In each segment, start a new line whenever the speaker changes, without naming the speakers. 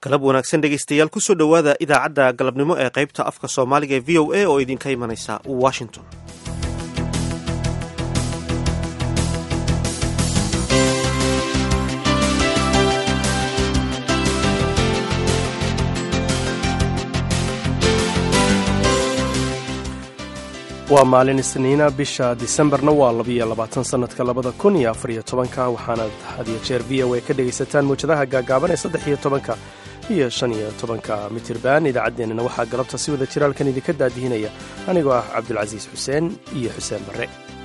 galab wanaagsan dhegaystayaal kusoo dhowaada idaacadda galabnimo ee qaybta afka soomaaliga ee v o a oo idinka imanaysa washington
waa maalin isniina bisha disembarna waa labiyo labaatan sannadka labada kun iyo afariyo tobanka waxaanaad hadiyo jeer v o a ka dhegaysataan mawjadaha gaagaaban ee saddex iyo tobanka iyo shan iyo tobanka mitirban idaacaddeenana waxaa galabta si wada jiraalkan idinka daadihinaya anigoo ah cabdulcasiis xuseen iyo xuseen barre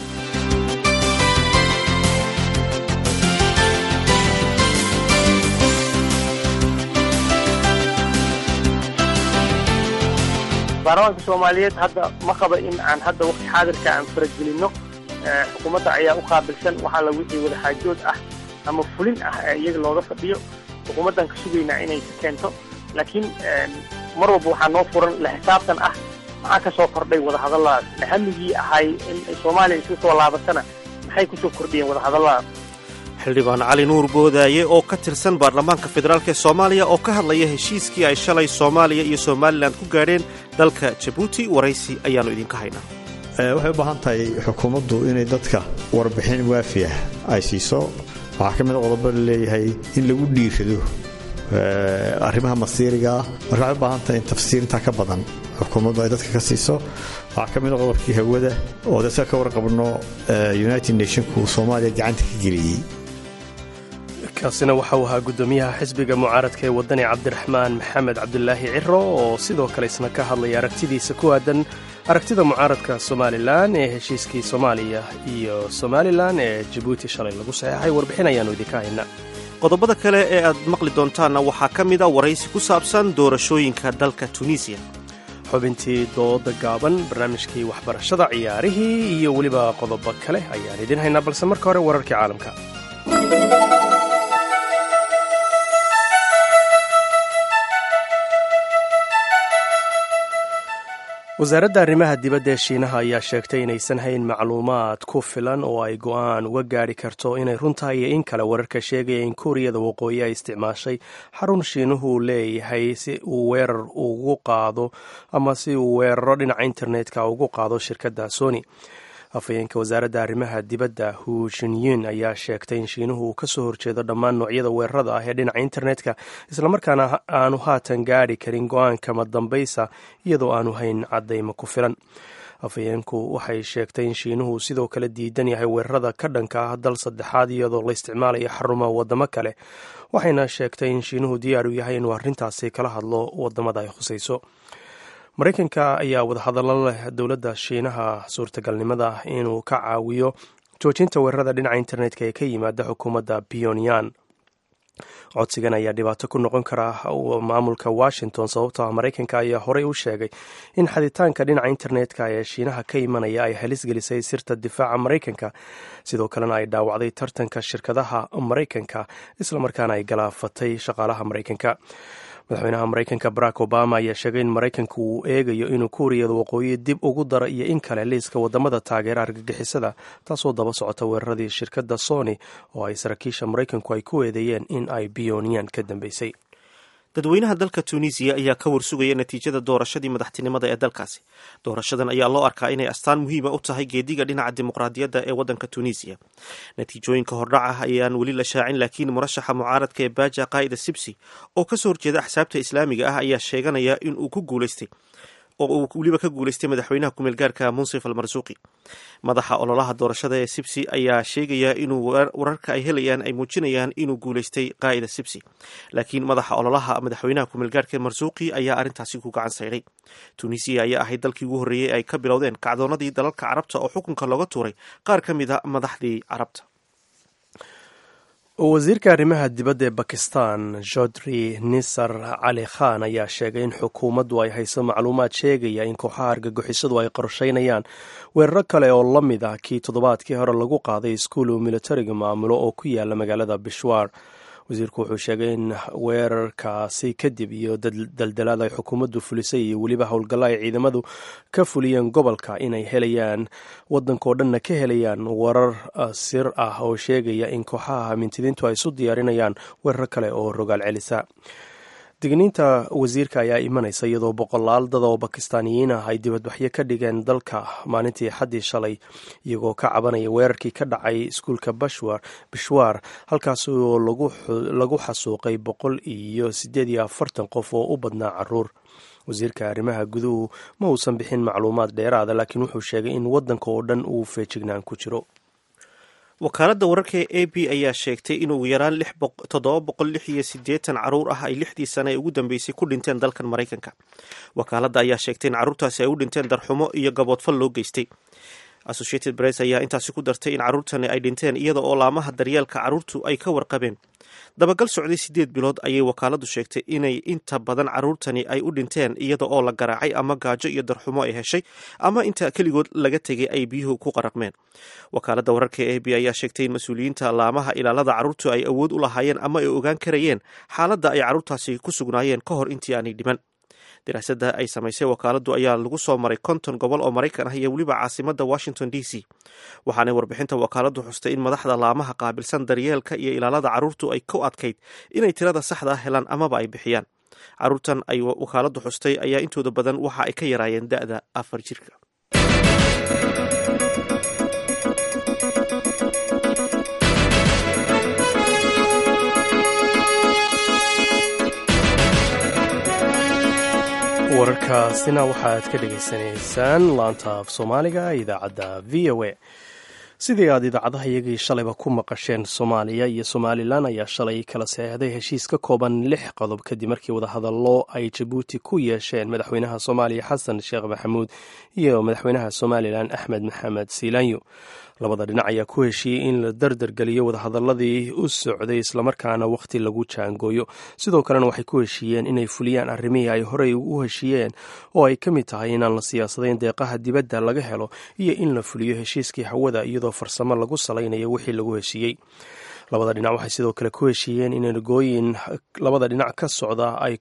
baarlamaanka soomaaliyeed hadda ma qaba in aan hadda waqti xaadirka aan faragelinno xukuumadda ayaa u qaabilsan waxaa la wixii wadaxaajood ah ama fulin ah ee iyaga looga fadhiyo xukuumaddan ka sugaynaa inay ka keento laakiin mar walba waxaa noo furan la xisaabtan ah maxaa ka soo kordhay wadahadalladaas hamigii ahay in soomaaliya isu soo laabatana maxay kusoo kordhiyeen wadahadalladaas
xildhibaan cali nuur boodaaye oo ka tirsan baarlamaanka federaalk ee soomaaliya oo ka hadlaya heshiiskii ay shalay soomaaliya iyo somalilan ku gaadheen dalka jabuuti waraysi ayaannu idinka haynaa
waxay u baahan tahay xukuumaddu inay dadka warbixin waafi ah ay siiso waxaa ka mid a qodobo laleeyahay in lagu dhiirado arrimaha masiirigaa marka waxay u baahan tahay in tafsiir intaa ka badan xukuumaddu ay dadka ka siiso waxaa ka mid a qodobkii hawada oo dadka ka warqabno united nationku soomaaliya gacanta ka geliyey
kaasina waxa uu ahaa guddoomiyaha xisbiga mucaaradka ee waddani cabdiraxmaan maxamed cabdulaahi ciro oo sidoo kale isna ka hadlaya aragtidiisa ku aadan aragtida mucaaradka somalilan ee heshiiskii soomaaliya iyo somalilan ee jabuuti shalay lagu saxeexay warbixin ayaannu idinka haynaa
qodobada kale ee aad maqli doontaanna waxaa ka mid a waraysi ku saabsan doorashooyinka dalka tunisiya
xubintii dooda gaaban barnaamijkii waxbarashada ciyaarihii iyo weliba qodobo kale ayaan idiin haynaa balse marka hore wararkii caalamka wasaaradda arrimaha dibadda ee shiinaha ayaa sheegtay inaysan hayn macluumaad ku filan oo ay go'aan uga gaadhi karto inay runtahay iyo in kale wararka sheegaya in kuuriyada waqooyi ay isticmaashay xarun shiinuhu leeyahay si uu weerar ugu qaado ama si uu weeraro dhinaca internetka ugu qaado shirkadda sony afhayeenka wasaaradda arrimaha dibadda hu shinyin ayaa sheegtay in shiinuhu uu kasoo horjeedo dhammaan noocyada weerarada ah ee dhinaca internetka islamarkaana aanu haatan gaadhi karin go-aankama dambaysa iyadoo aanu hayn caddaymo ku filan afhayeenku waxay sheegtay in shiinuhu sidoo kale diidan yahay weerarada ka dhanka ah dal saddexaad iyadoo la isticmaalayo xarumaha wadamo kale waxayna sheegtay in shiinuhu diyaar u yahay inuu arrintaasi kala hadlo wadamada ay khusayso maraykanka ayaa wadahadallo leh dowladda shiinaha suurtagalnimada inuu ka caawiyo joojinta weerarada dhinaca internetka ee ka yimaada xukuumadda pyonyan codsigan ayaa dhibaato ku noqon kara maamulka washington sababtoo ah maraykanka ayaa horey u sheegay in xaditaanka dhinaca internetka ee shiinaha ka imanaya ay halis gelisay sirta difaaca maraykanka sidoo kalena ay dhaawacday tartanka shirkadaha maraykanka islamarkaana ay galaafatay shaqaalaha maraykanka madaxweynaha maraykanka barack obama ayaa sheegay in maraykanku uu eegayo inuu kuuriyada waqooyi dib ugu daro iyo in kale liiska wadamada taageera argagixisada taasoo daba socota weeraradii shirkadda sony oo ay saraakiisha maraykanku ay ku eedeeyeen in ay biyoniyan ka dambeysay
dadweynaha dalka tunisiya ayaa ka warsugaya natiijada doorashadii madaxtinimada ee dalkaasi doorashadan ayaa loo arkaa inay astaan muhiima u tahay geediga dhinaca dimuqraadiyadda ee waddanka tunisiya natiijooyinka hordhac ah ayaan weli la shaacin laakiin murashaxa mucaaradka ee baaja qaa'ida sibsi oo kasoo horjeeda axsaabta islaamiga ah ayaa sheeganaya in uu ku guulaystay oo uu weliba ka guulaystay madaxweynaha kumeel gaarka munsif almarsuuqi madaxa ololaha doorashada ee sibsi ayaa sheegaya inuu wararka ay helayaan ay muujinayaan inuu guulaystay qaa'ida sibsi laakiin madaxa ololaha madaxweynaha kumeel gaarka marsuuqi ayaa arrintaasi ku gacan sayday tunisiya ayaa ahayd dalkii ugu horreeyey ay ka bilowdeen kacdoonadii dalalka carabta oo xukunka looga tuuray qaar ka mid a madaxdii carabta
wasiirka arrimaha dibadda ee bakistan jodri nisar cali khan ayaa sheegay in xukuumaddu ay hayso macluumaad sheegaya in kooxaha argagixisadu ay qorsheynayaan weeraro kale oo la mid ah kii toddobaadkii hore lagu qaaday iskuul uu militariga maamulo oo ku yaala magaalada bishwaar wasiirku wuxuu sheegay in weerarkaasi kadib iyo daldalaad ay xukuumaddu fulisay iyo weliba howlgallo ay ciidamadu ka fuliyeen gobolka inay helayaan waddankao dhanna ka helayaan warar sir ah oo sheegaya in kooxaha mintidiintu ay isu diyaarinayaan weerar kale oo rogaal celisa digniinta wasiirka ayaa imanaysa iyadoo boqolaal dad oo bakistaaniyiin ah ay dibadbaxyo ka dhigeen dalka maalintii xaddii shalay iyagoo ka cabanaya weerarkii ka dhacay iskuulka bishwaar halkaas oo lagu xasuuqay boqol iyo siddeed iyo afartan qof oo u badnaa caruur wasiirka arrimaha guduhu ma uusan bixin macluumaad dheeraada laakiin wuxuu sheegay in waddanka oo dhan uu feejignaan ku jiro
wakaaladda wararka ee a b ayaa sheegtay in ugu yaraan toddoba boqol lix iyo siddeetan caruur ah ay lixdii sane ee ugu dambeysay ku dhinteen dalkan maraykanka wakaaladda ayaa sheegtay in carruurtaasi ay u dhinteen darxumo iyo gaboodfal loo geystay associated press ayaa intaasi ku dartay in carruurtani ay dhinteen iyada oo laamaha daryeelka carruurtu ay ka warqabeen dabagal socday siddeed bilood ayay wakaaladdu sheegtay inay inta badan carruurtani ay u dhinteen iyada oo la garaacay ama gaajo iyo darxumo ay heshay ama inta keligood laga tegay ay biyuhu ku qaraqmeen wakaaladda wararka ee a b ayaa sheegtay in mas-uuliyiinta laamaha ilaalada carruurtu ay awood u lahaayeen ama ay ogaan karayeen xaaladda ay carruurtaasi ku sugnaayeen ka hor intii aanay dhiman daraasadda ay samaysay wakaaladdu ayaa lagu soo maray konton gobol oo maraykan ah iyo weliba caasimadda washington d c waxaanay warbixinta wakaaladdu xustay in madaxda laamaha qaabilsan daryeelka iyo ilaalada carruurtu ay ku adkayd inay tirada saxda ah helaan amaba ay bixiyaan carruurtan ay wakaaladdu xustay ayaa intooda badan waxa ay ka yaraayeen da-da afar jirka
wararkaasina waxaad ka dhegaysanaysaan laanta af soomaaliga idaacadda v o a sidii aad idaacadaha iyagii shalayba ku maqasheen soomaaliya iyo somalilan ayaa shalay kala seexday heshiis ka kooban lix qodob kadib markii wadahadallo ay jabuuti ku yeesheen madaxweynaha soomaaliya xasan sheekh maxamuud iyo madaxweynaha somalilan axmed maxamed siilaanyo labada dhinac ayaa ku heshiiyey in la dardargeliyo wadahadaladii u socday islamarkaana wakhti lagu jaangooyo sidoo kalena waxay ku heshiiyeen inay fuliyaan arrimihii ay horey u heshiiyeen oo ay ka mid tahay inaan la siyaasadayn deeqaha dibadda laga helo iyo in la fuliyo heshiiskii hawada iyadoo farsamo lagu salaynayo wixii lagu heshiiyey labada dhinac waxay sidoo kale ku heshiiyeen in ergooyin labada dhinac ka socda ay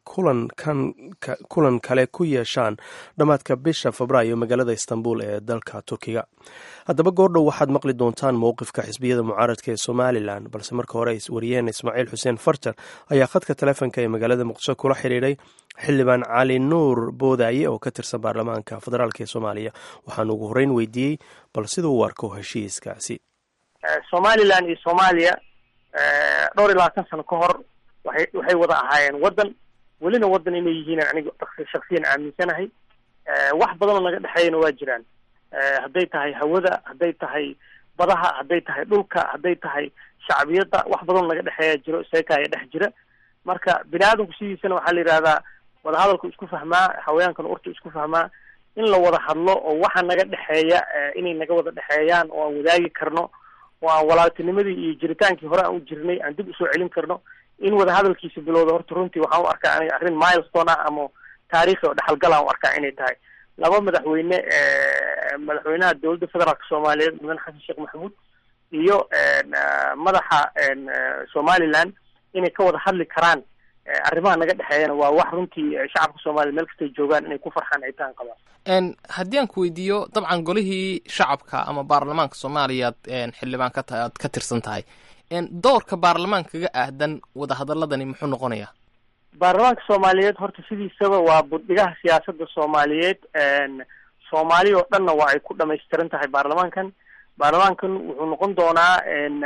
kulan kale ku yeeshaan dhammaadka bisha febraayo magaalada istanbul ee dalka turkiga haddaba goordhow waxaad maqli doontaan mowqifka xisbiyada mucaaradka ee somalilan balse marka hore wariyeen ismaaciil xuseen farjar ayaa khadka taleefonka ee magaalada muqdisho kula xidhiidhay xildhibaan cali nuur boodaaye oo ka tirsan baarlamaanka federaalk ee soomaaliya waxaan ugu horreyn weydiiyey bal siduu u arko heshiiskaasi
somalilan iyo soomaaliya dhowr iyo labaatan sano ka hor waxay waxay wada ahaayeen waddan welina waddan inay yihiin aniga shaksiyan aaminsanahay wax badanoo naga dhexeeyana waa jiraan hadday tahay hawada hadday tahay badaha hadday tahay dhulka hadday tahay shacbiyadda wax badanoo naga dhexeeya jiro seekaaya dhex jira marka bini aadamku sidiisana waxaa la yidhahdaa wadahadalku isku fahmaa haweenkana urtu isku fahmaa in la wada hadlo oo waxa naga dhexeeya inay naga wada dhexeeyaan oo aan wadaagi karno oo aan walaaltinimadii iyo jiritaankii hore aan u jirnay aan dib usoo celin karno in wadahadalkiisa bilowda horta runtii waxaan u arkaa aniga arrin milestone ah ama taariikhi oo dhexalgal aan u arkaa inay tahay laba madaxweyne madaxweynaha dowladda federaalka soomaaliyeed mudane xasan sheekh maxamuud iyo madaxa somaliland inay ka wada hadli karaan arrimaha naga dhexeeyana waa wax runtii shacabka soomaliya meel kastay joogaan inay ku farxaan ay tahan qabaan
haddii aan ku weydiiyo dabcan golihii shacabka ama baarlamaanka soomaaliya ad xildhibaan ka tahay aad ka tirsan tahay doorka baarlamaankaga ahdan wadahadaladani muxuu noqonayaa
baarlamaanka soomaaliyeed horta sidiisaba waa budhigaha siyaasadda soomaaliyeed soomaali oo dhanna waa ay ku dhamaystiran tahay baarlamaankan baarlamaankan wuxuu noqon doonaa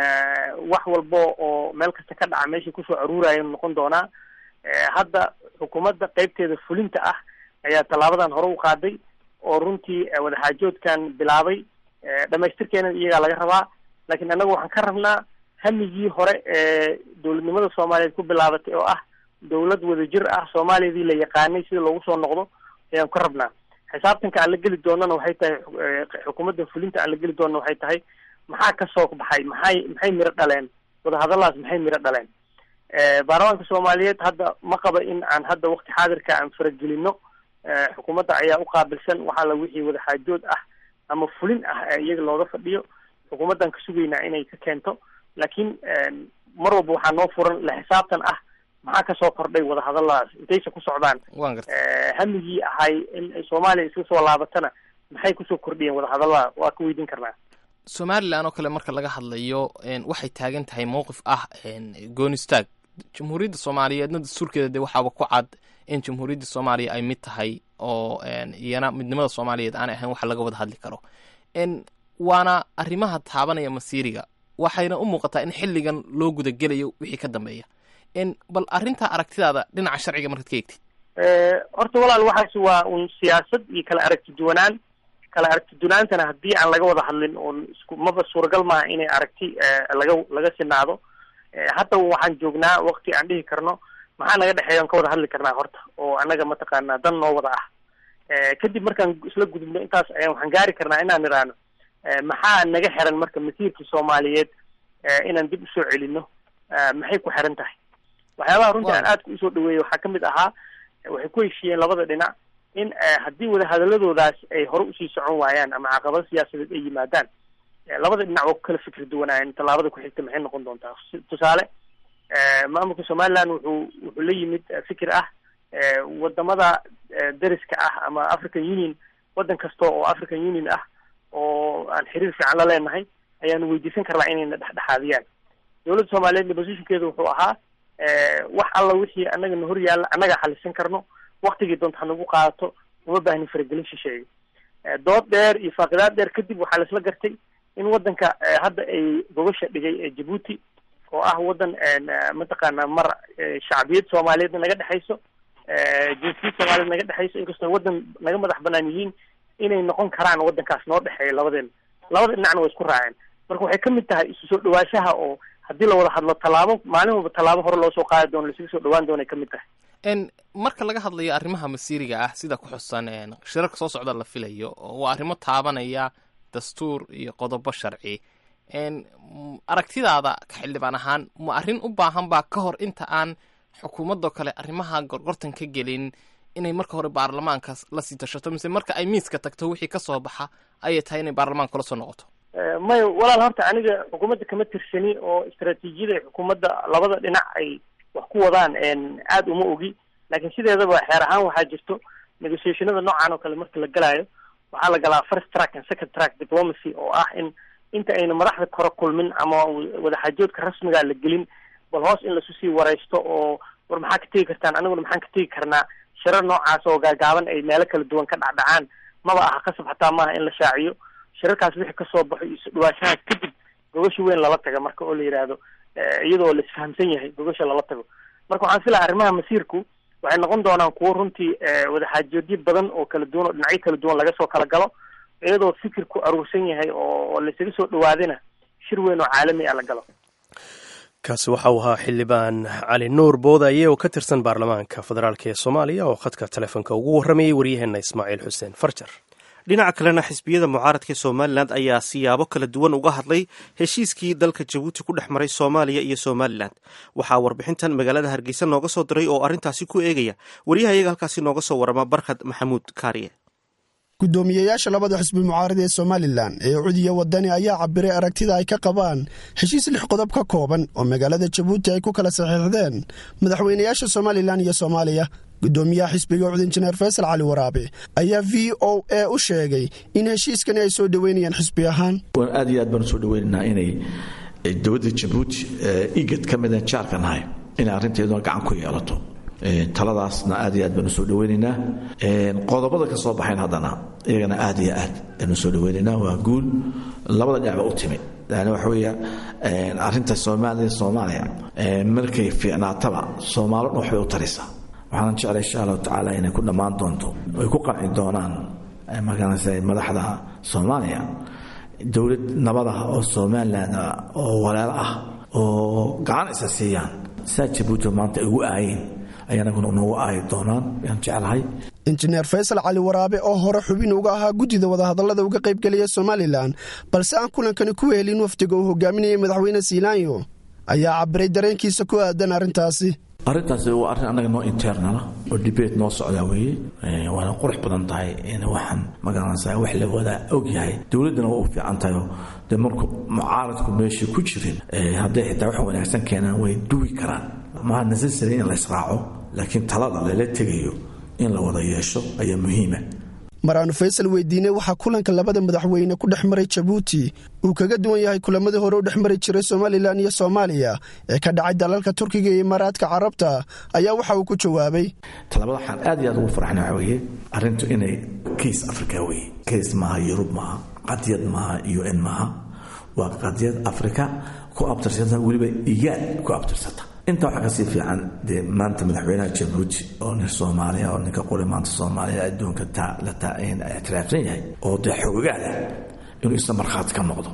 wax walba oo meel kasta ka dhaca meesha kusoo aruuraya noqon doonaa hadda xukuumadda qeybteeda fulinta ah ayaa tallaabadan hore u qaaday oo runtii wadaxaajoodkan bilaabay dhamaystirkeena iyagaa laga rabaa laakiin annaga waxaan ka rabnaa hamigii hore ee dowladnimada soomaaliyeed ku bilaabatay oo ah dowlad wadajir ah soomaaliyadii la yaqaanay sida loogu soo noqdo ayaan ka rabnaa xisaabtanka aan la geli doonana waxay tahay xukuumadda fulinta aan la geli doonana waxay tahay maxaa kasoo baxay maxay maxay miro dhaleen wadahadalaas maxay miro dhaleen baarlamaanka soomaaliyeed hadda ma qaba in aan hadda waqti xaadirka aan faragelino xukuumadda ayaa u qaabilsan waxaa la wixii wadaxaajood ah ama fulin ah ee iyaga looga fadhiyo xukuumaddan ka sugaynaa inay ka keento laakiin mar walba waxaa noo furan la xisaabtan ah maxaa kasoo kordhay wadahadaladaas intaysa ku socdaan hamigii ahay in soomaaliya iska soo laabatana maxay kusoo kordhiyeen wadahadalada waa ka weydiin karnaa
somalilan oo kale marka laga hadlayo waxay taagan tahay mowqif ah goonistaag jamhuuriyadda soomaaliyeedna dastuurkeeda dee waxaaba ku cad in jamhuuriyadda soomaaliya ay mid tahay oo iyana midnimada soomaaliyeed aanay ahayn wax laga wada hadli karo waana arrimaha taabanaya masiiriga waxayna u muuqataa in xilligan loo gudagelayo wixii ka dambeeya bal arrintaa aragtidaada dhinaca sharciga markaad ka eegtid
horta walaal waxaas waa un siyaasad iyo kala aragti duwanaan kala aragti duwanaantana haddii aan laga wada hadlin oon isku maba suuragal maaha inay aragti laga laga sinaado hadda waxaan joognaa wakti aan dhihi karno maxaa naga dhexeeya on ka wada hadli karnaa horta oo annaga mataqaanaa dan noo wada ah kadib markaan isla gudubno intaas ayaan waxaan gaari karnaa inaan idhaahno maxaa naga xiran marka masiirka soomaaliyeed inaan dib usoo celino maxay ku xiran tahay waxyaabaha runtii aan aadka usoo dhaweeyey waxaa kamid ahaa waxay ku heshiiyeen labada dhinac in haddii wadahadaladoodaas ay hore usii socon waayaan ama caqabado siyaasadeed ay yimaadaan labada dhinac waa ku kala fikri duwanaayeen tallaabada ku xigta maxay noqon doontaa tusaale maamulka somaliland wuxuu wuxuu la yimid fikir ah wadamada dariska ah ama african union waddan kasta oo african union ah oo aan xiriir fiican la leenahay ayaanu weydiisan karnaa inayna dhexdhexaadiyaan dowladda soomaaliyeedna positionkeeda wuxuu ahaa wax alla wixii annagana hor yaalla annagaa xalisan karno waktigii doonta hanagu qaadato uma baahnin faragelin shisheeye dood dheer iyo faaqidaad dheer kadib waxaa laisla gartay in waddanka hadda ay gobasha dhigay ee jabuuti oo ah waddan mataqaanaa mar shacbiyad soomaaliyeedna naga dhexayso jinsiyad soomaaliyeed naga dhexayso inkastoo waddan naga madax banaan yihiin inay noqon karaan waddankaas noo dhexeeya labadeena labada dhinacna way isku raaceen marka waxay kamid tahay isu soo dhawaashaha oo haddii la wada hadlo tallaabo maalin walba tallaabo hore loo soo qaadi doono laisugu soo dhawaan doona ay kamid tahay
marka laga hadlayo arrimaha masiiriga ah sida ku xusan shirarka soo socda la filayo waa arrimo taabanaya dastuur iyo qodobo sharci aragtidaada ka xildhibaan ahaan ma arrin u baahan baa ka hor inta aan xukuumadoo kale arrimaha gorgortan ka gelin inay marka hore baarlamaanka lasii tashato mise marka ay miiska tagto wixii kasoo baxa ayay tahay inay baarlamaanka kula soo noqoto
may walaal horta aniga xukuumadda kama tirsani oo istaraatiijiyada ay xukuumadda labada dhinac ay wax ku wadaan aada uma ogi laakiin sideedaba xeer ahaan waxaa jirto negotiationada noocan oo kale marka la galaayo waxaa la galaa first track and second track diplomacy oo ah in inta ayna madaxda kore kulmin ama wadaxaajoodka rasmiga la gelin bal hoos in lasu sii wareysto oo war maxaa ka tegi kartaan aniguna maxaan ka tegi karnaa shirar noocaas oo gaagaaban ay meelo kala duwan ka dhacdhacaan maba aha qasab xataa maaha in la shaaciyo shirarkaas wixii kasoo baxo iyo isudhawaashahaas kadib gogasha weyn lala taga marka oo la yidhaahdo iyadoo la isfahamsan yahay gogasha lala tago marka waxaan filaya arrimaha masiirku waxay noqon doonaan kuwo runtii wadaxaajoodyo badan oo kala duwan oo dhinacyo kala duwan laga soo kala galo iyadoo fikirku aruursan yahay oo laysaga soo dhawaadina shir weyn oo caalami ah la galo
kaasi waxa uu ahaa xildhibaan cali nuur boodaye oo ka tirsan baarlamaanka federaalk ee soomaaliya oo khadka telefoonka ugu warramayay waryaheena ismaaciil xuseen farjar
dhinaca kalena xisbiyada mucaaradka ee somalilan ayaa siyaabo kala duwan uga hadlay heshiiskii dalka jabuuti ku dhex maray soomaaliya iyo somalilan waxaa warbixintan magaalada hargeysa nooga soo diray oo arrintaasi ku eegaya waryahayaga halkaasi nooga soo warama barkad maxamuud kaariye
gudoomiyeyaasha labada xisbi mucaarad ee somalilan ee cudiya wadani ayaa cabiray aragtida ay ka qabaan heshiis lix qodob ka kooban oo magaalada jabuuti ay ku kala saxiixdeen madaxweynayaasha somalilan iyo soomaaliya gudoomiyaha xisbiga cud injineer faysal cali waraabe ayaa v o a u sheegay in heshiiskani ay soo dhoweynayaan xisbi ahaan
aad iyo aad baan usoo dhaweynaynaa inay dowladda jabuuti igad ka mida jaarka nahay inay arrinteeduna gacan ku yeelato taladaasna aad iyo aad baanu soo dhaweynaynaa qodobada ka soo baxayn haddana iyagana aad iyo aad baanu soo dhaweynaynaa waa guul labada dhinacba u timid yani waxa weeya arrinta soomaaliya soomaaliya markay fiicnaataba soomaalo dhan waxbay u taraysaa waxaanan jeclay insha allahu tacaala inay ku dhammaan doonto ay ku qanci doonaan markaanase madaxda soomaaliya dowlad nabad ah oo somalilan oo walaal ah oo gacan isa siiyaan saa jabuuti maanta ay ugu aayeen ayaanaguna noogu aayi doonaan yaan jeclahay
injineer faysal cali waraabe oo hore xubin uga ahaa guddida wadahadallada uga qaybgeliya somalilan balse aan kulankani ku helin wafdiga uu hogaaminayay madaxweyne siilaanyo ayaa cabiray dareenkiisa ku aadan arrintaasi
arrintaasi waa arrin annaga noo internala oo dibate noo socdaa weeye waana qurux badan tahay in waxaan magaranaysaa wax la wada og yahay dowladdana waa u fiican tahay oo dee marku mucaaradku meeshii ku jirin hadday xitaa wax wanaagsan keenaan way duwi karaan maha necessary in la israaco laakiin talada lala tegayo in la wada yeesho ayaa muhiima
mar aanu faysal weydiinay waxaa kulanka labada madaxweyne ku dhex maray jabuuti uu kaga duwan yahay kulamadii hore u dhex mari jiray somalilan iyo soomaaliya ee ka dhacay dalalka turkiga iyo imaaraadka carabta ayaa waxa uu ku jawaabay
talabada waxaan aad iyo aad ugu farxna waxa weeye arrintu inay kays africa weye kays maaha yurub maaha qadiyad maaha u n maaha waa qadiyad africa ku abtirsata weliba iyaad ku abtirsata intaa waxaa kasii fiican dee maanta madaxweynaha jabuuti oo nin soomaaliya oo ninka quri maanta soomaaliya adduunka la ictiraafsan yahay oo dee xogogaada inuu isla markhaati ka noqdo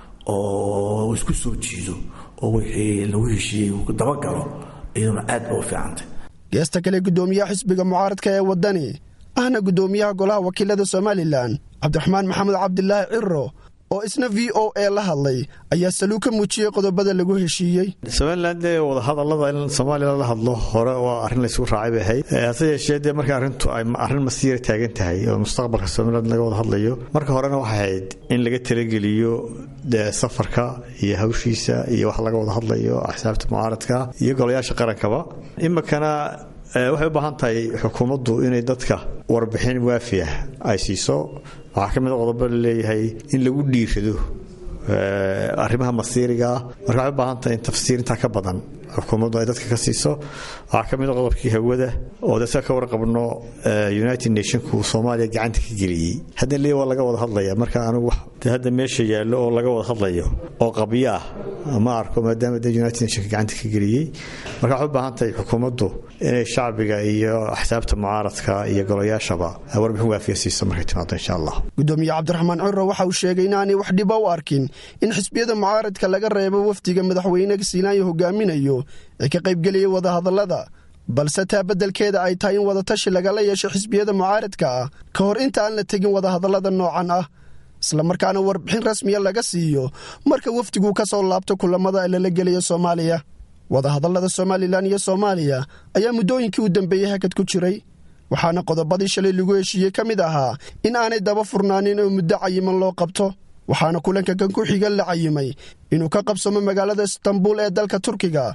oo isku soo jiido oo wixii lagu heshiiyey uu dabagalo iyaduna aad ba u fiicantay
geesta kale guddoomiyaha xisbiga mucaaradka ee waddani ahna guddoomiyaha golaha wakiilada somalilan cabdiraxmaan maxamed cabdilaahi ciro oo isna v o a la hadlay ayaa saluu ka muujiyey qodobada lagu heshiiyey
somalilan dee wadahadallada in soomaaliya la hadlo hore waa arrin laysugu raacay bay ahayd hase yeeshee dee marka arrintu ay arrin masiira taagan tahay oo mustaqbalka somaliland laga wada hadlayo marka horena waxay ahayd in laga talageliyo dee safarka iyo hawshiisa iyo wax laga wada hadlayo axsaabta mucaaradka iyo golayaasha qarankaba iminkana waxay u baahan tahay xukuumaddu inay dadka warbixin waafi ah ay siiso waxaa ka mid a qodobo laleeyahay in lagu dhiirado arrimaha masiirigaa marka waxay u baahan tahay in tafsiir intaa ka badan xukuumaddu ay dadka ka siiso waxaa ka mid a qodobkii hawada oo de ka warqabno united nationku soomaaliya gacanta ka geliyey hadda le waa laga wada hadlaya marka anigu de hadda meesha yaallo oo laga wada hadlayo oo qabyo ah ma arko maadaama de united nationka gacanta ka geliyey marka waxay u baahan tahay xukuumaddu inay shacbiga iyo axsaabta mucaaradka iyo golayaashaba warbixin waafiya siiso markay timaado insha allah
gudoomiye cabdiraxmaan ciro waxa uu sheegay inaanay wax dhiba u arkin in xisbiyada mucaaradka laga reebo wafdiga madaxweyne siilaanyo hogaaminayo ee ka qaybgeliyay wadahadallada balse taa beddelkeeda ay tahay in wadatashi lagala yeesho xisbiyada mucaaradka ah ka hor inta aan la tegin wadahadallada noocan ah islamarkaana warbixin rasmiya laga siiyo marka wafdigu ka soo laabto kulamada ee lala gelayo soomaaliya wadahadallada somalilan iyo soomaaliya ayaa muddooyinkii u dambeeyey hakad ku jiray waxaana qodobadii shalay lagu heshiiyey ka mid ahaa in aanay daba furnaanin oo muddo cayiman loo qabto waxaana kulanka kan ku xiga la cayimay inuu ka qabsamo magaalada istanbul ee dalka turkiga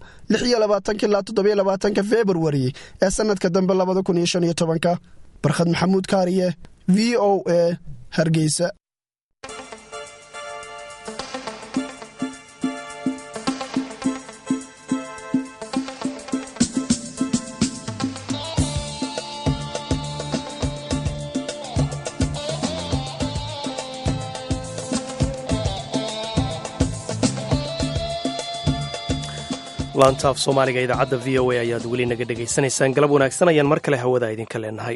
ilaa februari ee sannadka dambe barkhad maxamuud kaariye v o a hargeysa
laantaaf soomaaliga idaacadda v o a ayaad weli naga dhegaysanaysaan galab wanaagsan ayaan mar kale hawada idinka leenahay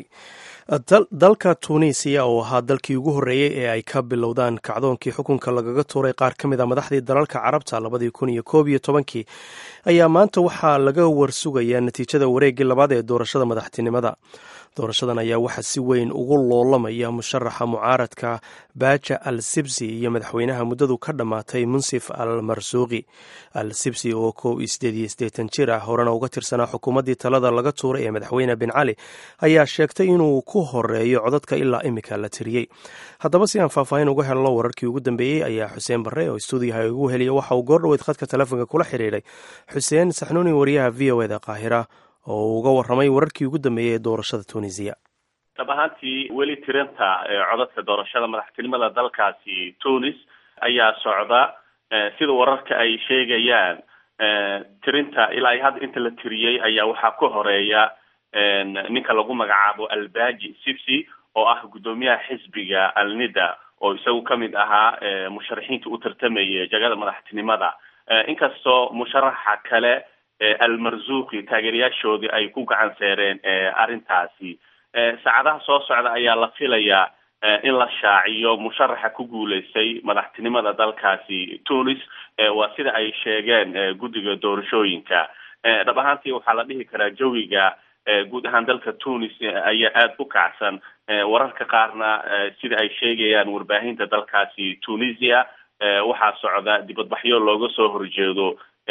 dalka tuuniisiya oo ahaa dalkii ugu horreeyey ee ay ka bilowdaan kacdoonkii xukunka lagaga tuuray qaar ka mid a madaxdii dalalka carabta labadii kun iyo koob iyo tobankii ayaa maanta waxaa laga warsugayaa natiijada wareeggii labaad ee doorashada madaxtinimada doorashadan ayaa waxaa si weyn ugu loolamaya musharaxa mucaaradka baaja al sibsi iyo madaxweynaha muddadu ka dhammaatay munsif al marsuuqi al sibsi oo kow iyo sideed iyo siddeetan jir ah horena uga tirsanaa xukuumaddii talada laga tuuray ee madaxweyne bin cali ayaa sheegtay inuu ku horeeyo codadka ilaa imika la tiriyey haddaba si aan faahfaahin uga helno wararkii ugu dambeeyey ayaa xuseen barre oo stuudiyaha ugu heliya waxa uu goordhoweyd khadka telefoonka kula xidhiidhay xuseen saxnuuni wariyaha v o eda qaahira oo uu uga warramay wararkii ugu dambeeyey ee doorashada tunisiya
dhab ahaantii weli tirinta codadka doorashada madaxtinimada dalkaasi tunis ayaa socda sida wararka ay sheegayaan tirinta ilaa hadda inta la tiriyey ayaa waxaa ka horeeya ninka lagu magacaabo albaji sibsi oo ah guddoomiyaha xisbiga alnida oo isagu kamid ahaa musharaxiinta u tartamayay jagada madaxtinimada inkastoo musharaxa kale almarzuuqi taageerayaashoodii ay ku gacan seereen arrintaasi saacadaha soo socda ayaa la filayaa in la shaaciyo musharaxa ku guuleystay madaxtinimada dalkaasi tunis waa sida ay sheegeen guddiga doorashooyinka dhab ahaantii waxaa la dhihi karaa jawiga guud ahaan dalka tunis ayaa aada u kacsan wararka qaarna sida ay sheegayaan warbaahinta dalkaasi tunisia waxaa socda dibadbaxyo looga soo horjeedo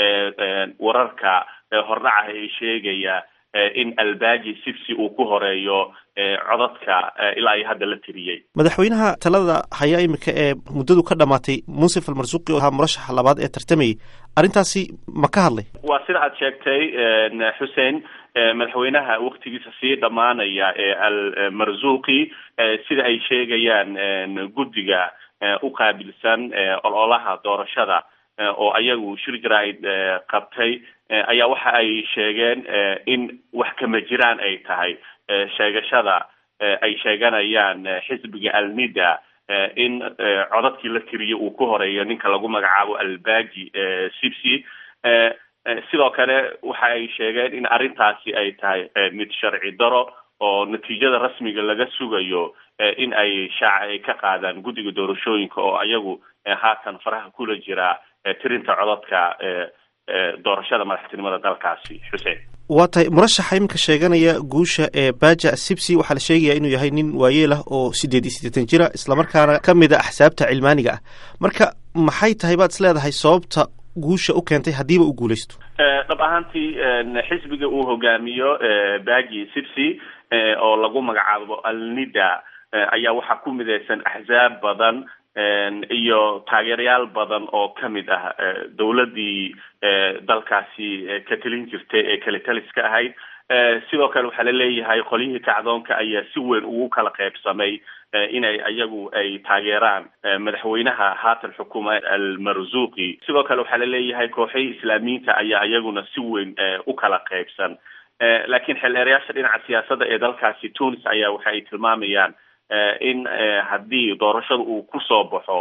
wararka hordhaca ee sheegaya in albaji sibsi uu ku horeeyo codadka ilaa iyo hadda la tiriyey
madaxweynaha talada hayaa imika ee muddadu ka dhamaatay munsif almarsuuqi oo ahaa murashaxa labaad ee tartamayay arrintaasi ma ka hadlay
waa sida aad sheegtay xuseen madaxweynaha waktigiisa sii dhammaanaya ee almarzuuqi sida ay sheegayaan guddiga u qaabilsan ololaha doorashada oo ayagu shir jaraa'id qabtay ayaa waxa ay sheegeen in wax kama jiraan ay tahay sheegashada ay sheeganayaan xisbiga alnida in codadkii la tiriyo uu ku horeeyo ninka lagu magacaabo albaji sibsi sidoo kale waxa ay sheegeen in arrintaasi ay tahay mid sharci daro oo natiijada rasmiga laga sugayo in ay shaaca ay ka qaadaan guddiga doorashooyinka oo ayagu haatan faraha kula jira tirinta codadka doorashada madaxtinimada dalkaasi xuseen
waa tahay murashaxa iminka sheeganaya guusha ee baja sibsi waxaa la sheegaya inuu yahay nin waayeel ah oo sideed iyo siddeetan jira islamarkaana ka mid a axsaabta cilmaaniga ah marka maxay tahay baad is leedahay sababta guusha u keentay haddiiba u guulaysto
dhab ahaantii xisbiga uu hogaamiyo baji sibsi oo lagu magacaabo alnida ayaa waxaa ku midaysan axsaab badan iyo taageerayaal badan oo kamid ah dowladdii dalkaasi ka telin jirtay ee kale taliska ahayd sidoo kale waxaa laleeyahay qolyihii kacdoonka ayaa si weyn ugu kala qaybsamay inay ayagu ay taageeraan madaxweynaha haatan xukuma almarzuuqi sidoo kale waxaa laleeyahay kooxihii islaamiyiinta ayaa iyaguna si weyn u kala qaybsan laakiin xildheerayaasha dhinaca siyaasadda ee dalkaasi tunis ayaa waxa ay tilmaamayaan in haddii doorashada uu kusoo baxo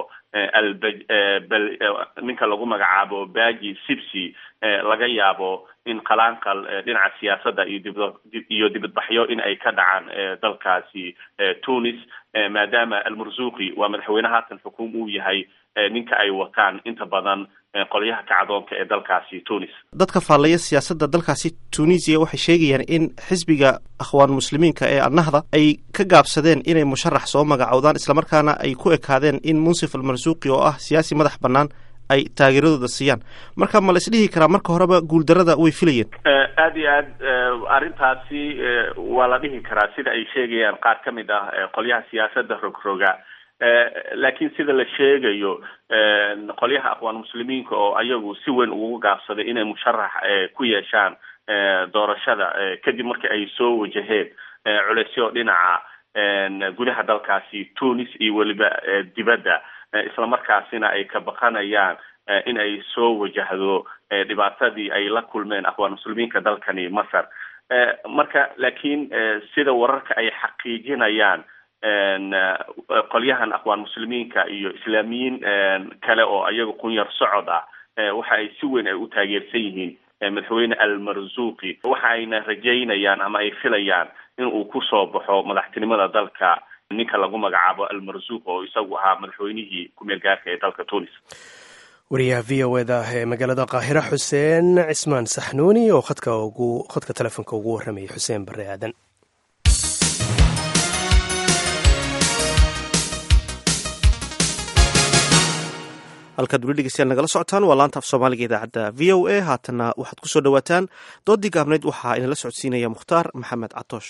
ninka lagu magacaabo baji sibsi laga yaabo in qalaanqal dhinaca siyaasadda iyo dib iyo dibadbaxyo in ay ka dhacaan dalkaasi tunis maadaama almarzuuqi waa madaxweyne haatan xukuum uu yahay ninka ay wataan inta badan qolyaha kacdoonka ee dalkaasi tunis
dadka faallaya siyaasadda dalkaasi tunisiya waxay sheegayaan in xisbiga akhwaan muslimiinka ee annahda ay ka gaabsadeen inay musharax soo magacowdaan islamarkaana ay ku ekaadeen in munsif almarsuuqi oo ah siyaasi madax bannaan ay taageeradooda siiyaan marka ma la isdhihi karaa marka horeba guuldarada way filayeen
aada iyo aad arrintaasi waa la dhihi karaa sida ay sheegayaan qaar ka mid ah qolyaha siyaasadda rogroga laakiin sida la sheegayo qolyaha aqwaan muslimiinka oo ayagu si weyn ugu gaabsaday inay musharax ku yeeshaan doorashada kadib markii ay soo wajaheen culeysyo dhinaca gudaha dalkaasi tunis iyo weliba dibadda islamarkaasina ay ka baqanayaan in ay soo wajahdo dhibaatadii ay la kulmeen aqwaan muslimiinka dalkani masar marka laakiin sida wararka ay xaqiijinayaan qolyahan aqwaan muslimiinka iyo islaamiyiin kale oo ayaga qunyar socod ah waxa ay si weyn ay u taageersan yihiin madaxweyne almarzuuqi waxa ayna rajaynayaan ama ay filayaan in uu kusoo baxo madaxtinimada dalka ninka lagu magacaabo almarzuuq oo isagu ahaa madaxweynihii ku-meel gaarka ee dalka tunis
wariyaha v o eda ee magaalada qaahira xuseen cismaan saxnuuni oo khadka ugu khadka telefoonka ugu warramayay xuseen barre aadan
halkaad weli dhegeystayaal nagala socotaan waa laanta af soomaaliga idaacadda v o a haatanna waxaad ku soo dhowaataan doodii gaabnayd waxaa inala socodsiinaya mukhtaar maxamed catoosh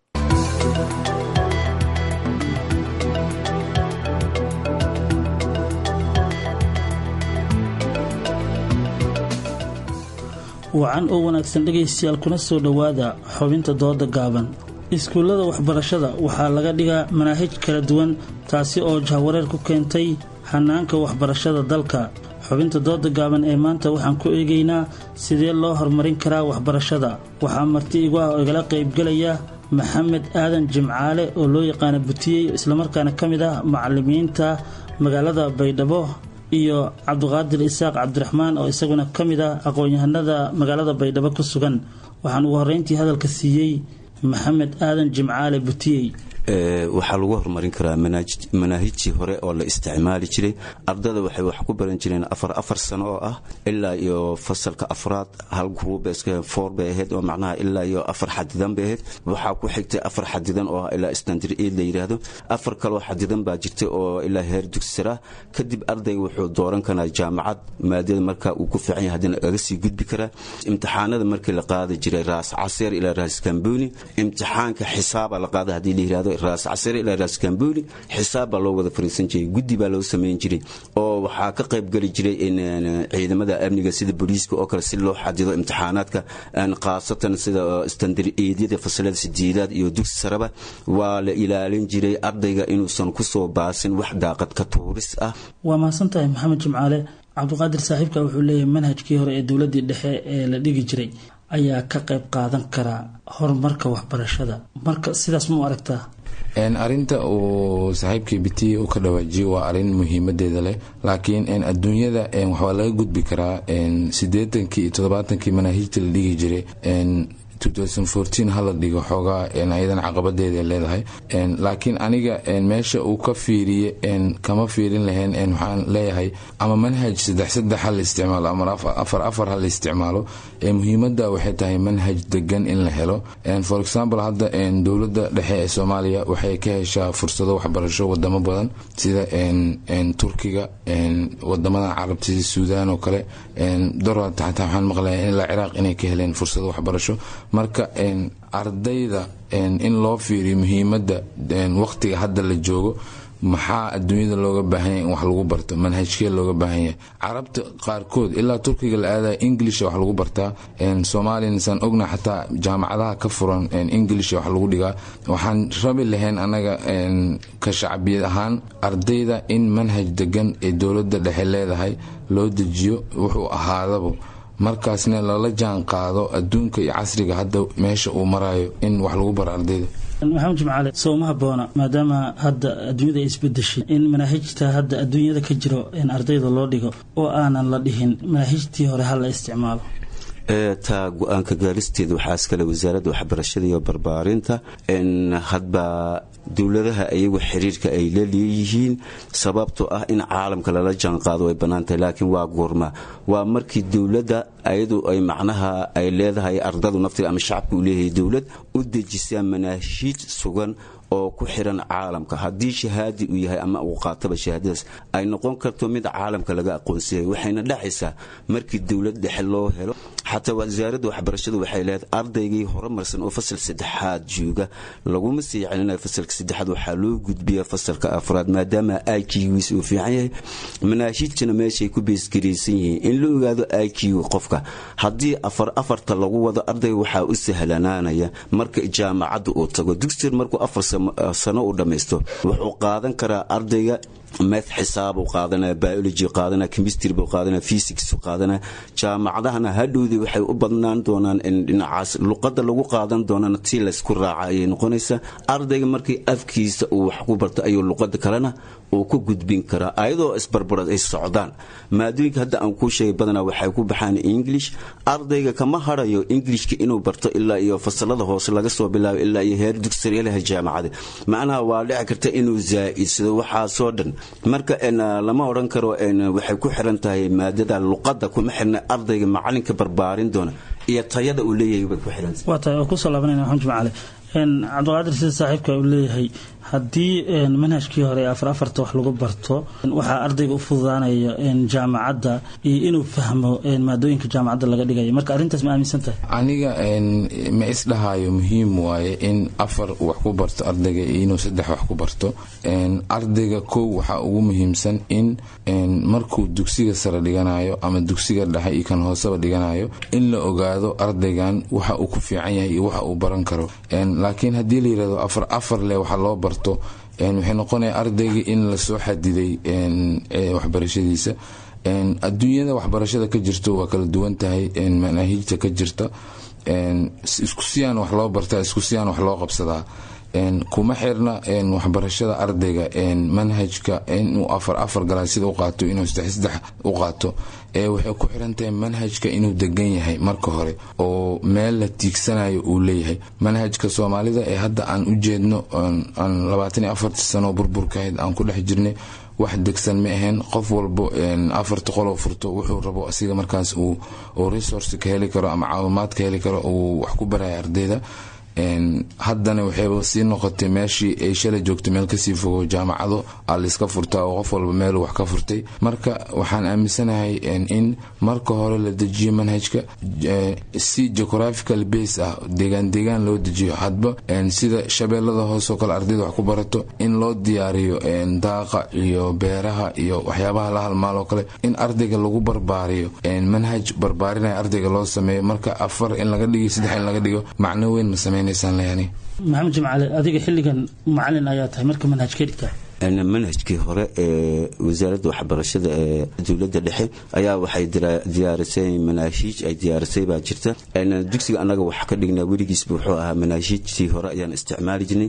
wacan oo wanaagsan dhegaystayaal kuna soo dhowaada xubinta dooda gaaban iskuullada waxbarashada waxaa laga dhigaa manaahij kala duwan taasi oo jahwareer ku keentay hanaanka waxbarashada dalka xubinta dooda gaaban ee maanta waxaan ku eegaynaa sidee loo horumarin karaa waxbarashada waxaa marti igu ah oo igala qaybgelaya maxamed aadan jimcaale oo loo yaqaana butiyey islamarkaana ka mid ah macalimiinta magaalada baydhabo iyo cabdiqaadir isaaq cabdiraxmaan oo isaguna ka mid ah aqoon-yahanada magaalada baydhabo ku sugan waxaan ugu horreyntii hadalka siiyey maxamed aadan jimcaale butiyey
waxaa lagu horumarin karaa manaahijtii hore oo la isticmaali jiray ardada waxay wax ku baran jireen afar afar sano oo ah ilaa iyo fasalka afraad hal gruubeska four bay ahayd oo macnaha ilaa iyo afar xadidan bay ahayd waxaa ku xigtay afar xadidan oo ah ilaa standard aid la yidhaahdo afar kaloo xadidan baa jirtay oo ilaa heer dugsira kadib ardayga wuxuu dooran karaa jaamacad maadada marka uu ku fiican yahay haddana kaga sii gudbi karaa imtixaanada markii la qaadi jiray raas caseer ilaa raas kambuni imtixaanka xisaaba la qaada haddii la yidhahdo raas casire ilaa raas kambuli xisaab baa loo wada fariisan jiray guddi baa loo samayn jiray oo waxaa ka qayb geli jiray ciidamada amniga sida booliiska oo kale si loo xadido imtixaanaadka khaasatan sida standariyada fasalada sideedaad iyo dugsi saraba waa la ilaalin jiray ardayga inuusan kusoo baasin wax daaqad ka tuuris ah
waa mahadsan tahay maxamed jimcaale cabdiqaadir saaxiibka wuxuu leeyahay manhajkii hore ee dowladii dhexe ee la dhigi jiray ayaa ka qayb qaadan karaa horumarka waxbarashada marka sidaas ma u aragtaa
arinta uu saaxiibkii biti u ka dhawaajiyo waa arin muhiimadeeda leh laakiin adduunyada waxaa laga gudbi karaa sideetankii iyo todobaatankii manaahijta la dhigi jiray hala dhigo xoogaa ayadan caqabadeeda leedahay laakiin aniga meesha uu ka fiiriye kama fiirin lahayn waxaan leeyahay ama manhaj saddex saddex ha la isticmaalo ama afar afar ha la isticmaalo muhiimada waxay tahay manhaj degan in la helo for example hadda dowlada dhexe ee soomaaliya waxay ka heshaa fursado waxbarasho wadamo badan sida turkiga wadamadan carabta sida suudaan oo kale dorad xataa waxaan maqlaya ilaa ciraaq inay ka heleen fursado waxbarasho marka ardayda in loo fiiriyo muhiimada waqtiga hadda la joogo maxaa adduunyada looga baahanya in wax lagu barto manhajkee looga baahanya carabta qaarkood ilaa turkiga la aadaya inglisha wax lagu bartaa soomaaliya saan ogna xataa jaamacadaha ka furan inglisha wax lagu dhigaa waxaan rabi lahayn anaga ka shacbiyad ahaan ardayda in manhaj degan ee dowlada dhexe leedahay loo dejiyo wuxuu ahaadaba markaasna lala jaan qaado adduunka iyo casriga hadda meesha uu marayo in wax lagu baro ardayda
maxamed jimcaale sowma haboona maadaama hadda adduunyada ay isbedeshay in manaahijta hadda adduunyada ka jiro in ardayda loo dhigo oo aanan la dhihin manaahijtii hore ha la isticmaalo
taa go-aanka gaaristeeda waxaa iskale wasaaradda waxbarashada iyo barbaarinta hadba dowladaha iyagu xiriirka ay la leeyihiin sababtoo ah in caalamka lala jaanqaado way bannaantahay laakiin waa goorma waa markii dowladda ayadu ay macnaha ay leedahay ardadu naftiga ama shacabka uu leeyahay dowlad u dejisaa manaahiij sugan oo ku xiran caalamka haddii shahaadi uu yahay ama uu qaataba shahaadadaas ay noqon karto mid caalamka laga aqoonsiyay waxayna dhacaysaa markii dowlad dhexe loo helo xataa wasaaradda waxbarashadu waxay leedahay ardaygii horumarsan oo fasal saddexaad jooga laguma sii celinayo fasalka saddexaad waxaa loo gudbiya fasalka afraad maadaama iqgiis uu fiican yahay manaahiijtana meeshay ku beesgaraysan yihiin in la ogaado iq qofka haddii afar afarta lagu wado ardayga waxaa u sahlanaanaya marka jaamacadda uu tago dugsier markuu afar sano uu dhammaysto wuxuu qaadan karaa ardayga math xisaab uu qaadanaya biology qaadanaya chemistry buu qaadanaya physics uu qaadanaya jaamacadahana hadhowdii waxay u badnaan doonaan in dhinacaas luqadda lagu qaadan doonana tii laysku raaca ayay noqonaysaa ardayga markii afkiisa uu wax ku barto ayuu luqadda kalena uu ku gudbin karaa ayadoo isbarbarad ay socdaan maadooyinka hadda aan kuu sheegay badanaa waxay ku baxaan english ardayga kama harayo englishka inuu barto ilaa iyo fasalada hoose laga soo bilaabo ilaa iyo heer dugsiryalaha jaamacada macnaha waa dhici karta inuu zaa'idsado waxaasoo dhan marka lama odhan karo waxay ku xiran tahay maadada luqadda kuma xirna ardayga macalinka barbaarin doona iyo tayada uu leeyahay bay ku xirantahay
waa tahay oo kusoo laabanayna maxamed jimcaale cabdiqaadir sida saaxiibka uu leeyahay haddii manhajkii hore ee afar afarta wax lagu barto waxaa ardayga u fududaanaya jaamacadda iyo inuu fahmo maadooyinka jaamacadda laga dhigaya marka arrintaas ma aaminsan tahay
aniga ma isdhahayo muhiim waaye in afar wax ku barto ardayga iyo inuu saddex wax ku barto ardayga kow waxaa ugu muhiimsan in markuu dugsiga sare dhiganayo ama dugsiga dhexe iyo kan hooseba dhiganayo in la ogaado ardaygan waxa uu ku fiican yahay iyo waxa uu baran karo laakiin haddii la yirahdo afar afar leh waxa loo barto waxay noqonaya ardayga in lasoo xadiday waxbarashadiisa adduunyada waxbarashada ka jirto waa kala duwan tahay manaahiijta ka jirta isku siyaan wax loo bartaa isku siyaan wax loo qabsadaa kuma xirna waxbarashada ardayga manhajka inuu afar afar galaasida u qaato inuu saddex saddex u qaato waxay ku xirantahay manhajka inuu degan yahay marka hore oo meel la tiigsanayo uu leeyahay manhajka soomaalida ee hadda aan u jeedno aan labaatan iyo afarta sano burburkahayd aan ku dhex jirnay wax degsan ma ahayn qof walbo afarta qoloo furto wuxuu rabo asiga markaas uu resource ka heli karo ama caawimaad ka heli karo uu wax ku baraya ardayda haddana waxayba sii noqotay meeshii ay shalay joogtay meel kasii fogo jaamacado aa layska furtaa oo qof walba meel wax ka furtay marka waxaan aaminsanahay in marka hore la dejiyo manhajka si geographical base ah deegaan deegaan loo dejiyo hadba sida shabeellada hoosoo kale ardayda wax ku barato in loo diyaariyo daaqa iyo beeraha iyo waxyaabaha la halmaaloo kale in ardayga lagu barbaariyo manhaj barbaarinaya ardayga loo sameeyo marka afar in laga dhigo saddex in laga dhigo macno weyn ma sameynaysaan leyani
maxamed jimcaale adiga xilligan macalin ayaa tahay marka manhajkee dhigtaa
manhajkii hore ee wasaaradda waxbarashada ee dowladda dhexe ayaa waxay diyaarisay manaahiij ay diyaarisay baa jirta dugsiga annaga wax ka dhignaa weligiisba wuxuu ahaa manaahiijtii hore ayaan isticmaali jirnay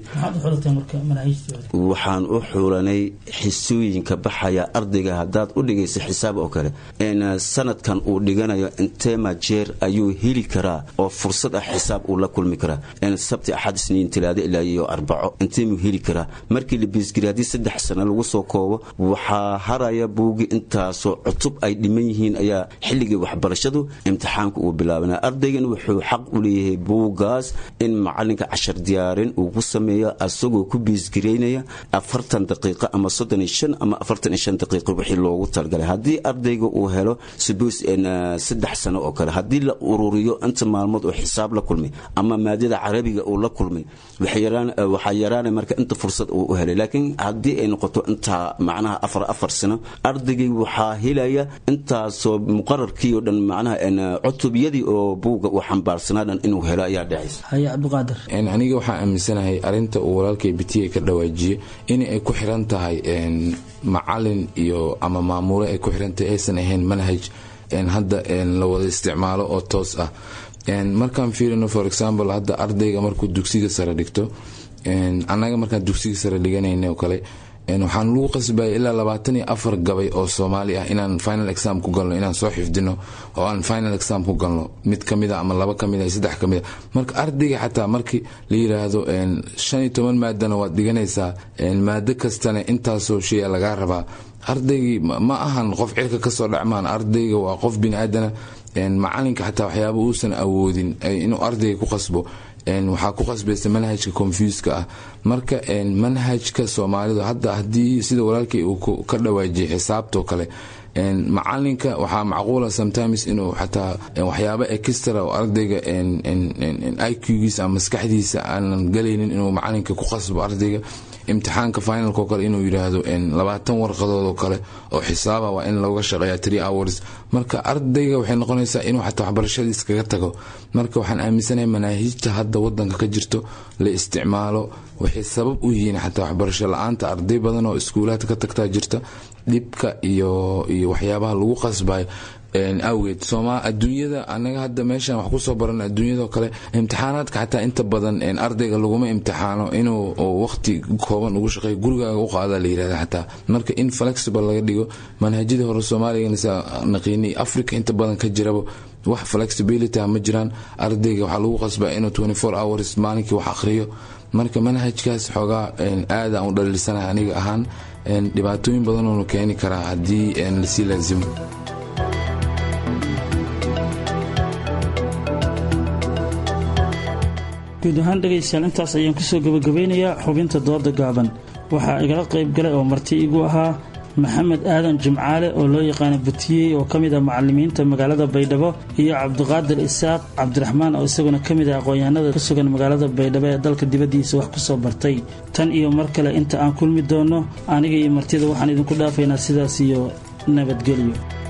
waxaan u xulanay xisooyinka baxaya ardayga haddaad u dhigaysa xisaab oo kale sanadkan uu dhiganayo inteema jeer ayuu heli karaa oo fursad ah xisaab uu la kulmi karaa sabti axad isniin talaado ilaa iyo arbaco inteemuu heli karaa markii la biisgiraadi saddex sano lagu soo koobo waxaa haraya buugi intaasoo cutub ay dhiman yihiin ayaa xilligii waxbarashadu imtixaanka uu bilaabana ardaygan wuxuu xaq u leeyahay buugaas in macalinka cashar diyaarin uu ku sameeyo asagoo ku biisgiraynaya afartan daqiiqo ama soddon iyo shan ama afartan iyo shan daqiiqo wixii loogu talagalay haddii ardayga uu helo subos saddex sano oo kale haddii la ururiyo inta maalmood oo xisaab la kulmay ama maadada carabiga uu la kulmay waxaa yaraanay marka inta fursad uu u helay laakiin haddii ay noqoto intaa macnaha afar afar sano ardaygay waxaa helaya intaasoo muqararkii oo dhan macnaha cutubyadii oo buuga uu xambaarsanaa dhan inuu helo ayaa dhacaysa
haye cabdiqaadir
aniga waxaan aaminsanahay arinta uu walaalkay bitiye ka dhawaajiye in ay ku xiran tahay macalin iyo ama maamule ay ku xirantahay aysan ahayn manhaj hadda la wada isticmaalo oo toos ah markaan fiirino for example hadda ardayga markuu dugsiga sare dhigto annaga markaan dugsiga sare dhiganayna oo kale waxaan lagu qasbaya ilaa labaatan iyo afar gabay oo soomaali ah inaan final exam ku galno inaan soo xifdino oo aan final exam ku galno mid kamid a ama laba kamid a saddex kamid a marka ardayga xataa markii la yiraahdo shan iyo toban maadana waad dhiganaysaa maado kastana intaasoo shaya lagaa rabaa ardaygii ma ahan qof cirka kasoo dhacmaan ardayga waa qof biniaadana macalinka xataa waxyaaba uusan awoodin inuu ardayga ku qasbo waxaa ku qasbaysa manhajka confuska ah marka manhajka soomaalidu hadda hadii sida walaalkay uu ka dhawaajiyay xisaabtoo kale macalinka waxaa macquula sometimes inuu xataa waxyaaba extra oo ardayga iqgiisa ama maskaxdiisa aanan galaynin inuu macalinka ku qasbo ardayga imtixaanka finalko kale inuu yiraahdo labaatan warqadood oo kale oo xisaaba waa in looga shaqeeya tree hours marka ardayga waxay noqonaysaa inuu xataa waxbarashadii iskaga tago marka waxaan aaminsanahay manaahijta hadda wadanka ka jirto la isticmaalo waxay sabab u yihiin xataa waxbarasho la-aanta arday badan oo iskuulaadka ka tagtaa jirta dhibka iyo iyo waxyaabaha lagu qasbayo awgeed sooma adduunyada anaga hadda meeshan wax kusoo baran adduunyadao kale imtixaanaadka xataa inta badan ardayga laguma imtixaano inuu waqti kooban ugu shaqeeyo gurigaaga u qaada la yirahda xataa marka in flexible laga dhigo manhajyadii hore soomaaliga naqiinay africa inta badan ka jiraba wax flexibility ma jiraan ardayga waxaa lagu qasbaa inuu hours maalinkii wax akhriyo marka manhajkaas xoogaa aada aan u dhaliilsanahay aniga ahaan dhibaatooyin badanoonu keeni karaa haddii lasii laazimo
guud ahaan dhegaystayaal intaas ayaan kusoo gabagabeynayaa xubinta dooda gaaban waxaa igala qayb galay oo marti igu ahaa maxamed aadan jimcaale oo loo yaqaana batiyey oo ka mid ah macalimiinta magaalada baydhabo iyo cabdiqaadir isaaq cabdiraxmaan oo isaguna ka mid ah aqoon-yahanada ku sugan magaalada baydhabo ee dalka dibaddiisa wax ku soo bartay tan iyo mar kale inta aan kulmi doonno aniga iyo martida waxaan idinku dhaafaynaa sidaas iyo nabadgelyo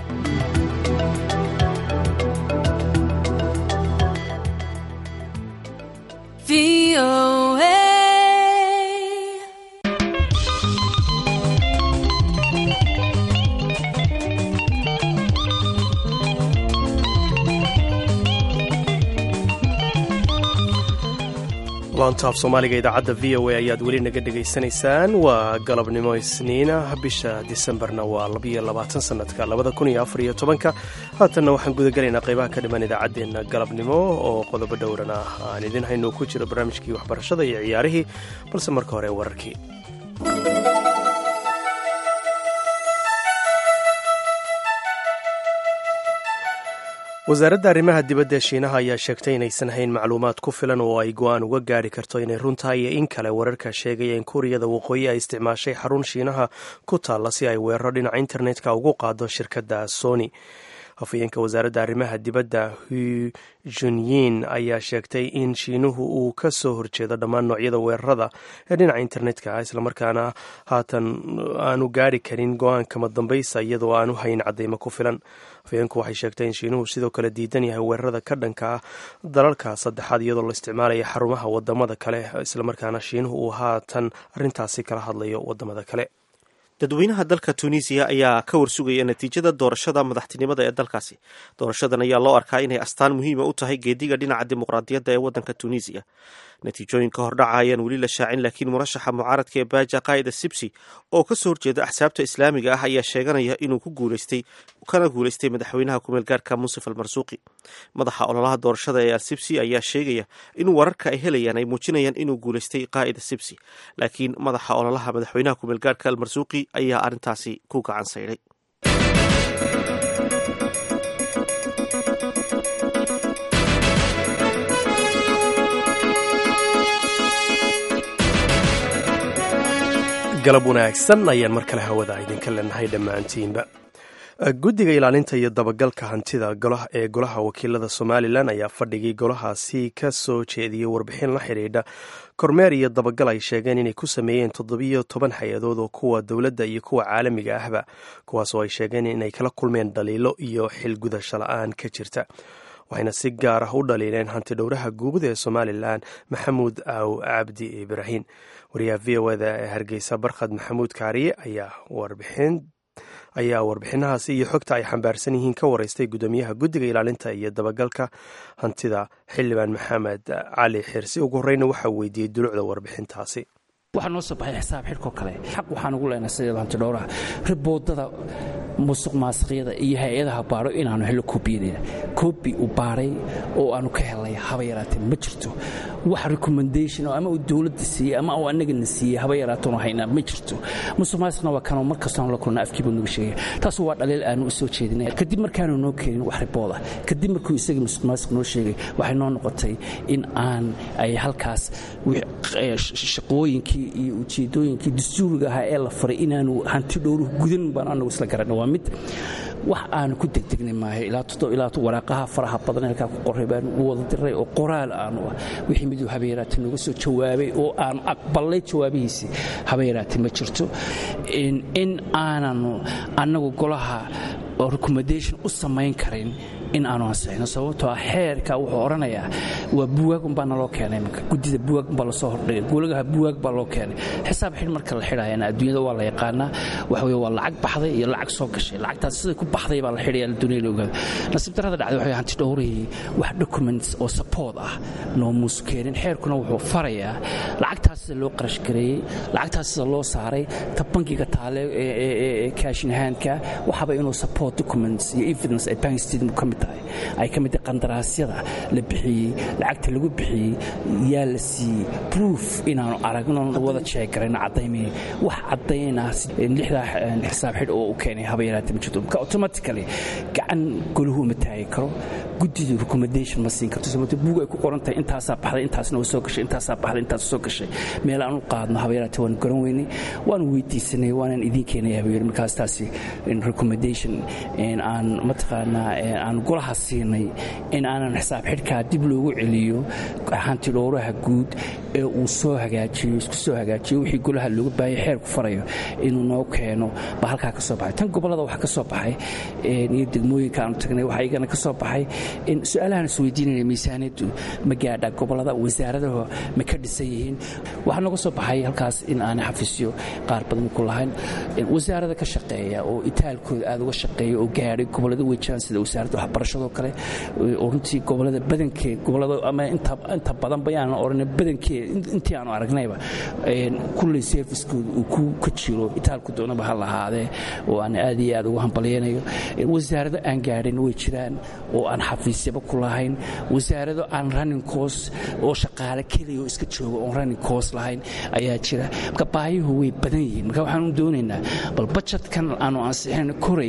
laantaaf soomaaliga idaacadda v o a ayaad weli naga dhegaysanaysaan waa galabnimo isniina bisha disembarna waa labiyo labaatan sanadka labada kun iyo afar iyo tobanka haatanna waxaan gudagelaynaa qaybaha ka dhiman idaacaddeenna galabnimo oo qodobo dhowran ah aan idin hayno ku jiro barnaamijkii waxbarashada iyo ciyaarihii balse marka hore wararkii wasaaradda arrimaha dibadda ee shiinaha ayaa sheegtay inaysan hayn macluumaad ku filan oo ay go-aan uga gaari karto inay runtahay iyo in kale wararka sheegaya in kuuriyada waqooyi ay isticmaashay xarun shiinaha ku taalla si ay weeraro dhinaca internetka ugu qaado shirkadda sony hafayeenka wasaaradda arrimaha dibadda hu junyin ayaa sheegtay in shiinuhu uu ka soo horjeedo dhammaan noocyada weerarada ee dhinaca internetka islamarkaana haatan aanu gaari karin go-aankama dambaysa iyadoo aanu hayn cadeymo ku filan hafayeenku waxay sheegtay in shiinuhu sidoo kale diidan yahay weerarada ka dhanka ah dalalka saddexaad iyadoo la isticmaalaya xarumaha wadamada kale islamarkaana shiinuhu uu haatan arintaasi kala hadlayo wadamada kale
dadweynaha dalka tunisiya ayaa ka warsugaya natiijada doorashada madaxtinimada ee dalkaasi doorashadan ayaa loo arkaa inay astaan muhiima u tahay geediga dhinaca dimuqraadiyadda ee wadanka tunisiya natiijooyinka hordhaca ayaan weli la shaacin laakiin murashaxa mucaaradka ee baaja qaa'ida sibsi oo kasoo horjeeda axsaabta islaamiga ah ayaa sheeganaya inuu ku guuleystay kana guuleystay madaxweynaha kumeelgaarka muusif almarsuuqi madaxa ololaha doorashada ee al-sibsi ayaa sheegaya in wararka ay helayaan ay muujinayaan inuu guuleystay qaa'ida sibsi laakiin madaxa ololaha madaxweynaha kumeelgaarka almarsuuqi ayaa arrintaasi ku gacan saydhay
galab wanaagsan ayaan mar kale hawada idinka leenahay dhammaantiinba guddiga ilaalinta iyo dabagalka hantida ee golaha wakiilada somalilan ayaa fadhigii golahaasi ka soo jeediyey warbixin la xidhiidha kormeer iyo dabagal ay sheegeen inay ku sameeyeen toddobiyo toban hay-adood oo kuwa dowladda iyo kuwa caalamiga ahba kuwaasoo ay sheegeen inay kala kulmeen dhaliilo iyo xilgudasho la-aan ka jirta waxayna si gaar ah u dhaliileen hanti dhowraha guud ee somalilan maxamuud aaw cabdi ibraahin wariyaha v o eda ee hargeysa barkhad maxamuud kaariye ayaa warbixin ayaa warbixinahaasi iyo xogta ay xambaarsan yihiin ka wareystay guddoomiyaha guddiga ilaalinta iyo dabagalka hantida xildhibaan maxamed cali xirsi ugu horreyna waxaa weydiiyey dulucda warbixintaasi
waxaa noo soo baxay xisaab xidhkoo kale xaq waxaan ugu leenahay sideeda hantidhowraha riboodada musuq maasiqyada iyo hay-adaha baadho inaanu hello kobiyadeeda kobi uu baadhay oo aanu ka helnay haba yaraatee ma jirto wax recommendation ama uu dowladda siiyey ama uu annagana siiyey haba yaraatoonu haynaa ma jirto musuq maasiqna waa kanoo mar kastoonu la kulna afkiiba nagu sheegay taasu waa dhaliil aanu u soo jeedinay kadib markaanu noo keenin wax ribooda kadib markuu isagii musuq maasiq noo sheegay waxay noo noqotay in aan ay halkaas shaqooyinkii iyo ujeedooyinkii dastuuriga ahaa ee la faray inaanu hanti dhowruhu gudan baan anagu isla garanna waa mid wax aanu ku degdegnay maayo ilaa waraaqaha faraha badan halkaa ku qoray baanu u wada diray oo qoraal aanu ah wixii miduu habayaraate nooga soo jawaabay oo aanu aqbalay jawaabihiisii habayaraate ma jirto in aananu annagu golaha recommendation u samayn karin in aanu ansixino sababtoo ah xeerka wuxuu odhanayaa waa buwaag umbaa naloo keenay imanka guddida buwaag umbaa lasoo hordhigay golaha buwaag baa loo keenay xisaab xidh marka la xidhayana adduunyada waa la yaqaanaa waxa weye waa lacag baxday iyo lacag soo gashay lacagtaas siday ku baxday baa la xidhaya adduunyada la ogaada nasiib darrada dhacday waxa hanti dhowrihii wax documents oo support ah noo muusu keenin xeerkuna wuxuu farayaa lacagtaas sida loo qarash gareeyey lacagtaas sida loo saaray ta bankiga taale ee kaashinahaanka waxaba inuu support documents iyo evidence ay bank statement ka mid tahay ay ka mid tahay qandaraasyada la bixiyey lacagta lagu bixiyey yaa la siiyey proof inaanu aragno wada jeegarayno caddaymay wax caddaynaa lixdaa xisaab xidh oo u keenay haba yaraatee ma jirto marka automatically gacan golahu ma taagi karo guddidu recommendation ma siin karto sababto buug ay ku qoran tahay intaasaa baxday intaasna way soo gashay intaasaa baxday intaas soo gashay meel aan u qaadno haba yaraatee waanu garan weynay waanu weydiisanay waanaan idiin keenaya haba yari markaas taasi recommendation aan mataqaanaa aan golaha siinay in aanan xisaab xidhkaa dib loogu celiyo hanti dhowraha guud ee uu soo hagaajiyo isku soo hagaajiyo wixii golaha looga baahaya xeerku farayo inuu noo keeno baa halkaa ka soo baxay tan gobollada waxaa ka soo baxay iyo degmooyinka aanu tagnay waxaa iyagana ka soo baxay in su-aalahaan is weydiinayna miisaaniyaddu ma gaadha gobollada wasaaradaha ma ka dhisan yihiin waxaa nooga soo baxay halkaas in aanay xafiisyo qaar badan ku lahayn wasaarada ka shaqeeya oo itaalkooda aad uga shaqeeya oo gaadhay gobollada way jiraan sida wasaaradda waxbarashadoo kale oo runtii gobollada badankeed gobollada ama inta badan bayaanan odhan badankeed intii aanu aragnayba kulley serviskooda uu ku ka jiro itaalku doonaba ha lahaadee oo aan aad iyo aad ugu hambalyaynayo wasaarado aan gaadhin way jiraan oo aan xafiisyaba ku lahayn wasaarado aan running course oo shaqaale keliya oo iska jooga oon running course lahayn ayaa jira marka baayuhu way badan yihiin marka waxaanu doonaynaa bal bajetkan aanu ansixin koraya inay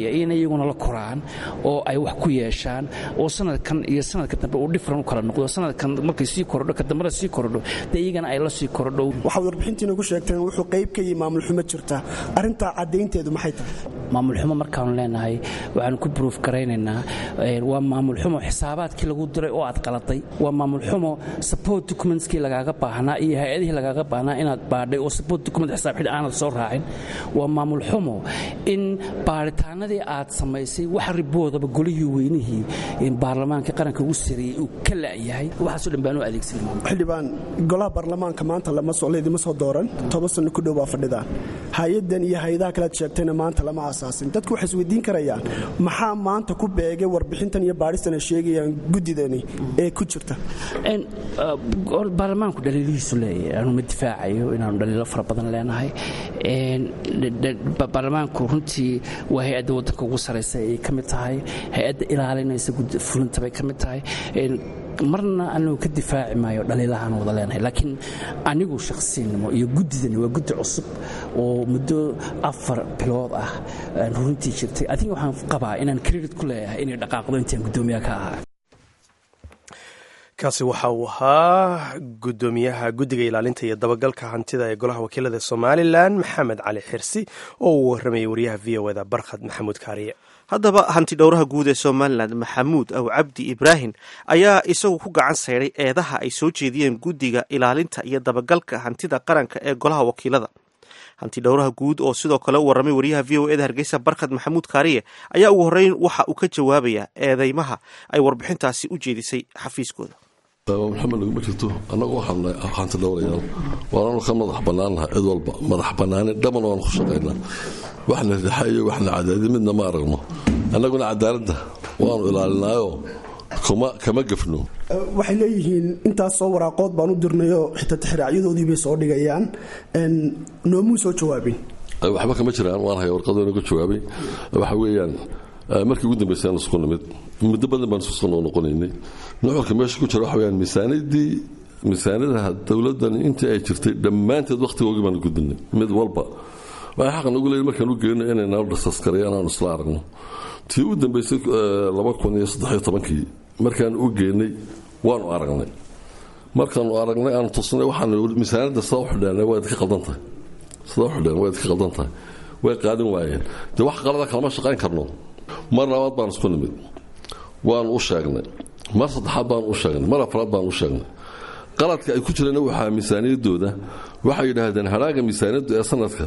iyaguna la koraan oo ay wax ku yeeshaan oo sanadkan iyo sanadka dambe uu dhifran u kala noqdo sanadkan markay sii korodho ka dambena sii korodho dee iyagana ay la sii korodho
waxaad warbixintiina ku sheegteen wuxuu qayb ka yihi maamul xumo jirta arrintaa caddaynteedu maxay tahay
maamul xumo markaanu leenahay waxaanu ku bruuf garaynaynaa waa maamul xumo xisaabaadkii lagu diray oo aad qaladay waa maamul xumo support documentskii lagaaga baahnaa iyo hay-adihii lagaaga baahnaa inaad baadhay oo support document xisaab xidh aanad soo raacin waa maamul xumo in baaritaanadii aad samaysay wax riboodaba golihii weynihii baarlamaanka qaranka ugu sareeyey uu ka la'yahay waxaasoo dhan baanu adeegsan
xildhibaan golaha baarlamaanka maanta laydima soo dooran toban sanno ku dhow baa fadhidaan hay-adan iyo hay-adaha kalead sheegtayna maanta lama aasaasin dadku waxay isweydiin karayaan maxaa maanta ku beegay warbixintan iyo baadhistan ay sheegayaan guddidani ee ku jirta
baarlamaanku dhaliilihiisu leeyahay aanu ma difaacayo inaanu dhaliilo fara badan leenahay baarlamaanku runtii waa hay-adda waddanka ugu saraysa ayay ka mid tahay hay-adda ilaalinaysa fulinta bay ka mid tahay marna anigu ka difaaci maayo dhaliilahaan wada leenahay laakiin anigu shakhsiyanimo iyo guddidani waa guddi cusub oo muddo afar bilood ah runtii jirtay adiga waxaan qabaa inaan credit ku leeyahay inay dhaqaaqdo intaan guddoomiyaha ka ahaa
kaasi waxa uu ahaa guddoomiyaha guddiga ilaalinta iyo dabagalka hantida ee golaha wakiilada somalilan maxamed cali xirsi oo uu warramayay wariyaha v o eda barkhad maxamuud kaariye
haddaba hanti dhowraha guud ee somalilan maxamuud aw cabdi ibraahim ayaa isagu ku gacan sayday eedaha ay soo jeediyeen guddiga ilaalinta iyo dabagalka hantida qaranka ee golaha wakiilada hanti dhowraha guud oo sidoo kale u warramay wariyaha v o eda hargeysa barkhad maxamuud kaariye ayaa ugu horreyn waxa uu ka jawaabayaa eedeymaha ay warbixintaasi u jeedisay xafiiskooda
maxamed naguma jirto annagu waxaan hanti dhowrayaal waananu ka madax bannaannaha cid walba madax bannaani dhaman waanu ku shaqaynaa waxna rixa iyo waxna cadaadi midna ma aragno annaguna cadaaladda waanu ilaalinaayo kama gafno
waxay leeyihiin intaasoo waraaqood baan u dirnayoo xitaa tixraacyadoodii bay soo dhigayaan noomuu soo jawaabin
waxba kama jiraan waan haya warqadoona ka jawaabay waxa weeyaan markii ugu dambaysay aan isku nimid muddo badan baan isku noo noqonaynay nuxurka meesha ku jira waxa weyaan miisaanadii miisaanadaha dowladdan intii ay jirtay dhammaanteed wakhtigoogii baan gudbinay mid walba waxay xaq nagu leeyihin markaan u geyno inay nala dhasaskareeyaan aanu isla aragno tii u dambaysay laba kun iyo saddexiyo tobankii markaan u geynay waanu aragnay markaanu aragnay aanu tusnay waxaanu miisaanadda sidaa u xidheenay waa idinka qaldan tahay sidaa u xidheen waa idinka qaldan tahay way qaadan waayeen dee wax qalada kalama shaqayn karno mar labaad baan isku nimid waanu u sheegnay mar saddexaad baan u sheegnay mar afraad baan u sheegnay qaladka ay ku jireen waxaa miisaaniyadooda waxay yidhaahdeen haraaga miisaaniyaddu ee sanadka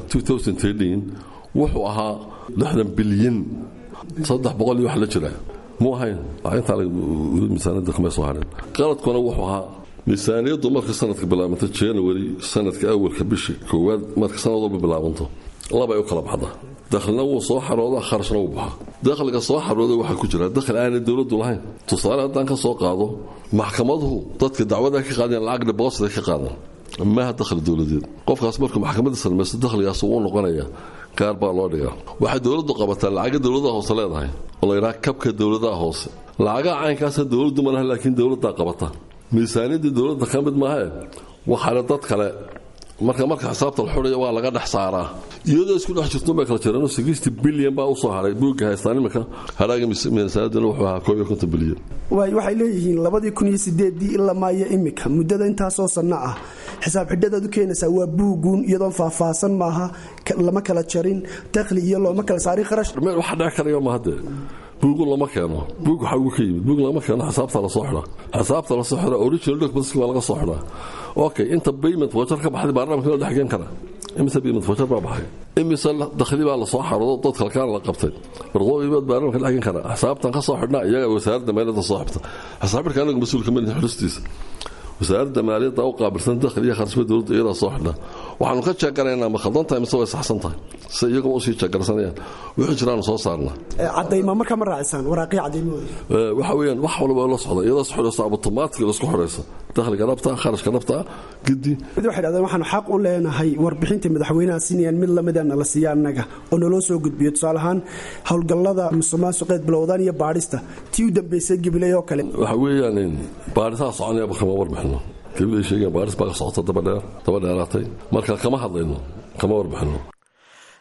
wuxuu ahaa lixdan bilyan saddex boqol iyo wax la jira muu ahayn intaa miisaaniyadda kama soo harin qaladkuna wuxuu ahaa miisaaniyaddu marka sanadka bilaabanta january sanadka awalka bisha koowaad marka sanad walba bilaabanto labay u kala baxdaa dakhlina wuu soo xarooda kharashna wuu baxa dakhliga soo xarooda waxaa ku jira dakhli aanay dowladdu lahayn tusaale haddaan ka soo qaado maxkamaduhu dadka dacwada ka qaadeen lacag dhiboosida ka qaadan maaha dakhli dowladeed qofkaas markuu maxkamadda salmaysto dakhligaas uu noqonaya gaar baa loo dhigaa waxay dowladdu qabataa lacaga dowladaha hoose leedahay oo la yidhaha kabka dowladaha hoose lacagaha caynkaasa dowladdu ma laha laakiin dowladdaa qabata miisaaniyaddii dowladda ka mid maahae waxaale dad kale marka marka xisaabta la xudhaya waa laga dhex saaraa iyadoo isku dhex jirto bay kala jiraan sixty bilyan baa usoo haray buugga haystaan imika haraaga miisaanadina wuxuu ahaa koob iyo konton bilyan
waay waxay leeyihiin labadii kun iyo sideedii ilaa maayo imika muddada intaasoo sanno ah xisaab xidhadaad u keenaysaa waa buuguun iyadoon faahfaahsan maaha lama kala jarin dakhli iyo looma kala saarin kharash
waxa dhec karaya mahadee buugu lama keeno buug waxaa ugu ka yimid buug lama keeno xisaabta lasoo xidhaa xisaabta lasoo xidhaa original documents waa laga soo xidhaa okay inta payment voucher ka baxday baarlamaanka loo dhexgen kara imise payment voucher baa baxay imise dakhli baa lasoo xaroodo dad kalkaan la qabtay barqooyibaad baarlamaanka dhexgen kara xisaabtan ka soo xidhnaa iyaga wasaaradda maaliyadda soo xibta xisaab xidhka anagu mas-uulka malihin xulistiisa wasaaradda maaliyadda u qaabilsan dakhli iyo kharashba dowladda iyadaa soo xidhnaa waxaanu ka jeegaraynaa ma khaldan tahay mise way saxsan tahay se iyaguma usii jeegarsanayaan wixii jiraanu soo saarnaa
cadayma marka ma raacisaan waraaqii cadaymahooda
waxa weeyaan wax walba la socda iyadoo is xidhayso automatic isku xidhaysa dakhliga dhabta kharashka dhabta gidi
mid waxay dhahdeen waxaanu xaq u leenahay warbixinta madaxweynaha siinayaan mid lamida nala siiya annaga oo naloo soo gudbiyo tusaale ahaan howlgallada musuqmaasuqeed bilowdaan iyo baadhista tii u dambaysay gibiley oo kale
waxa weeyaan baadhisaha soconayaba kama warbixino gibiley sheegeen baadhis baa ka socota daba dheer daba dheeraatay marka kama hadlayno kama warbixino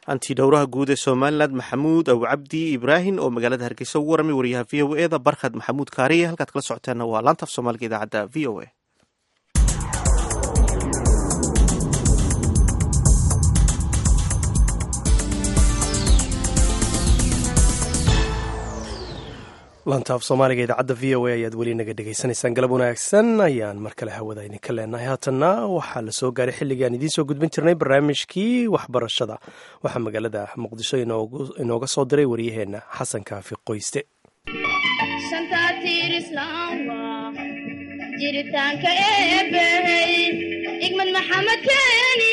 antidhowraha guud ee somalilan maxamuud aw cabdi ibraahim oo magaalada hargeysa ugu waramay wariyaha v o eda barkhad maxamuud kaariye halkaad kala socoteenna waa laanta af soomaaliga idaacadda v o a
laanta af soomaaliga idaacadda v o a ayaad weli naga dhegaysanaysaan galab wanaagsan ayaan mar kale hawada idinka leenahay haatanna waxaa la soo gaaray xilligaan idiin soo gudbin jirnay barnaamijkii waxbarashada waxaa magaalada muqdisho inooga soo diray waryaheenna xasan kaafi qoyste
jiritaanka eebbey igmad maxamed keeni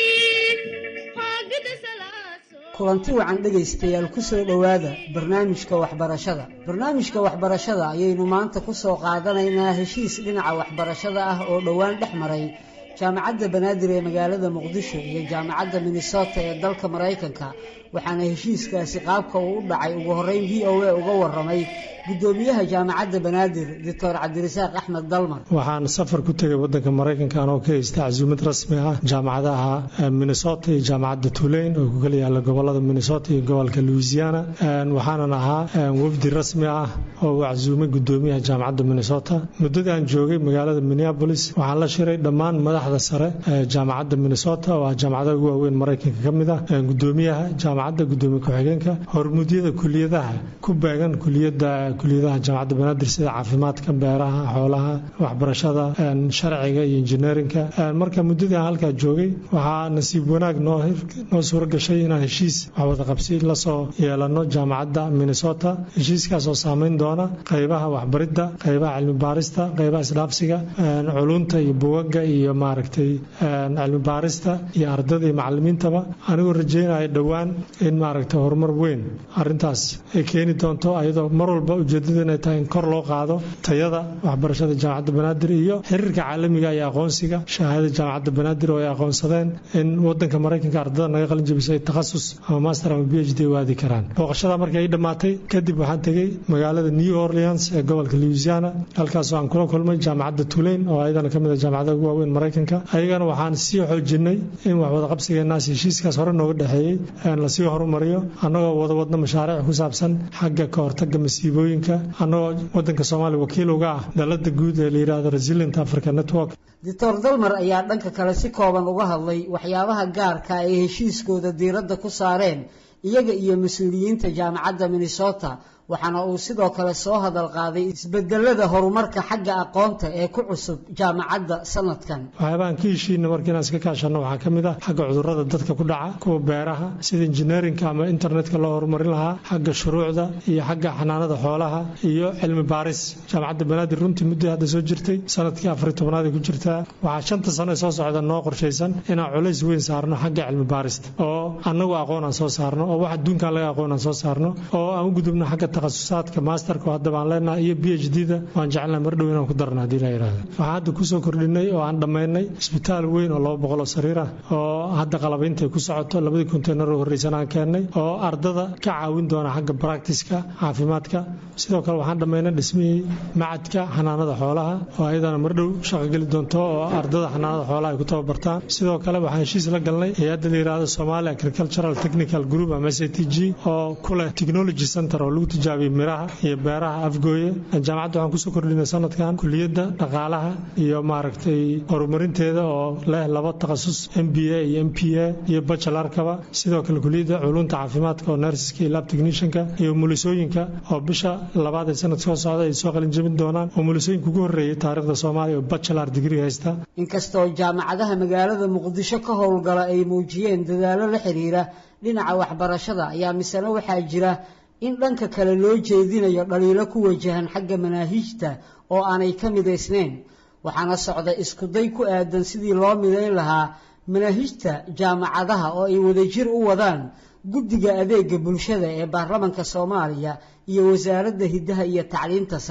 kulanti wacan dhegaystayaal ku soo dhowaada barnaamijka waxbarashada barnaamijka waxbarashada ayaynu maanta ku soo qaadanaynaa heshiis dhinaca waxbarashada ah oo dhowaan dhex maray jaamacadda banaadir ee magaalada muqdisho iyo jaamacadda minnesota ee dalka maraykanka waxaana heshiiskaasi qaabka uu u dhacay ugu horreyn v o a uga waramay gudoomiyaha jaamacadda banaadir doctor cabdirasaaq axmed dalmar
waxaan safar ku tegay wadanka maraykanka anoo ka haysta casuumad rasmi ah jaamacadaha minnesota iyo jaamacadda tuleyn oo ku kala yaala gobolada minnesota iyo gobolka louisiana waxaanan ahaa wafdi rasmi ah oo uu casuumay gudoomiyaha jaamacadda minnesota muddadii aan joogay magaalada minneapolis waxaan la shiray dhammaan madaxda sare ee jaamacadda minnesota oo ah jaamacadaha ugu waaweyn maraykanka ka mid ah gudoomiyaha jaamacadda gudoomiye ku-xigeenka hormuudyada kuliyadaha ku beegan kuliyada kuliyadaha jaamacadda banaadir sida caafimaadka beeraha xoolaha waxbarashada sharciga iyo injineerinka marka muddadii aan halkaa joogay waxaa nasiib wanaag noo noo suuro gashay inaan heshiis waxwadaqabsi lasoo yeelano jaamacadda minnesota heshiiskaas oo saameyn doona qaybaha waxbaridda qaybaha cilmi baarista qaybaha isdhaafsiga culunta iyo bugaga iyo maaragtay cilmi baarista iyo ardada iyo macalimiintaba anigoo rajeynaya dhowaan in maaragtay horumar weyn arintaas ay keeni doonto ayadoo mar walba ujeedada inay tahay in kor loo qaado tayada waxbarashada jaamacadda banaadir iyo xiriirka caalamiga iyo aqoonsiga shahaadada jaamacadda banaadir oo ay aqoonsadeen in wadanka maraykanka ardada naga qalin jabisay takhasus ama master ama b h d u aadi karaan booqashada markii ay dhammaatay kadib waxaan tegey magaalada new orleans ee gobolka louisiana halkaasoo aan kula kulmay jaamacadda tuleyn oo ayadana kamid a jaamacadaha ugu waaweyn maraykanka ayagana waxaan sii xoojinay in wax wadaqabsigeenaas heshiiskaas hore nooga dhexeeyey lasii horumariyo annagoo wada wadna mashaariic ku saabsan xagga ka hortaga masiibooyinka annagoo wadanka soomaaliya wakiil uga ah dalada guud ee la yidhaahdo resilient africa network
doctor dalmar ayaa dhanka kale si kooban uga hadlay waxyaabaha gaarka ay heshiiskooda diiradda ku saareen iyaga iyo mas-uuliyiinta jaamacadda minnesota waxaana uu sidoo kale soo hadal qaaday isbedelada horumarka xagga aqoonta ee ku cusub jaamacadda sanadkan
waxyaabahan ka heshiina marka inaan iska kaashano waxaa ka mid ah xagga cudurrada dadka ku dhaca kuwa beeraha sida injineerinka ama internetka loo horumarin lahaa xagga shuruucda iyo xagga xanaanada xoolaha iyo cilmi baaris jaamacadda banaadir runtii muddii hadda soo jirtay sanadkii afari tobnaad ku jirtaa waxaa shanta sano ee soo socda noo qorshaysan inaan culays weyn saarno xagga cilmi baarista oo annagu aqoon aan soo saarno oo wax adduunkan laga aqoon aan soo saarno oo aan u gudubno xagga takhasusaadka maasterka hadda baan leenahay iyo b h d da waan jecelnahay mar dhow inaan ku darna haddii la yidhaahdo waxaan hadda kusoo kordhinay oo aan dhammaynay isbitaal weyn oo laba boqol oo sariir ah oo hadda qalabaynta ay ku socoto labadii konteynar oo horreysan aan keennay oo ardada ka caawin doona xagga baractiska caafimaadka sidoo kale waxaan dhammaynay dhismihii macadka xanaanada xoolaha oo ayadana mar dhow shaqo geli doonto oo ardada xanaanada xoolaha ay ku tababartaan sidoo kale waxaan heshiis la galnay hay-adda la yidhaahdo Somali Agricultural Technical Group ama SATG oo ku leh technology center oo lagu tijaabiyo miraha iyo beeraha afgooye jaamacadda waxaan kusoo kordhinay sanadkan kuliyadda dhaqaalaha iyo maaragtay horumarinteeda oo leh laba takhasus m b a iyo m p a iyo bachelarkaba sidoo kale kuliyadda culunta caafimaadka oo nurseska iyo lab technicianka iyo umulisooyinka oo bisha labaad ee sanadka soo socda ay soo qalin jebin doonaan umulisooyinka ugu horreeyay taariikhda soomaaliya oo bachelar degree haysta
inkastoo jaamacadaha magaalada muqdisho ka howlgala ay muujiyeen dadaallo la xiriira dhinaca waxbarashada ayaa misena waxaa jira in dhanka kale loo jeedinayo dhaliilo ku wajahan xagga manaahijta oo aanay ka midaysnayn waxaana socda iskuday ku aadan sidii loo midayn lahaa manaahijta jaamacadaha oo ay wadajir u wadaan guddiga adeega bulshada ee baarlamanka soomaaliya iyo wasaaradda hiddaha iyo tacliinta sare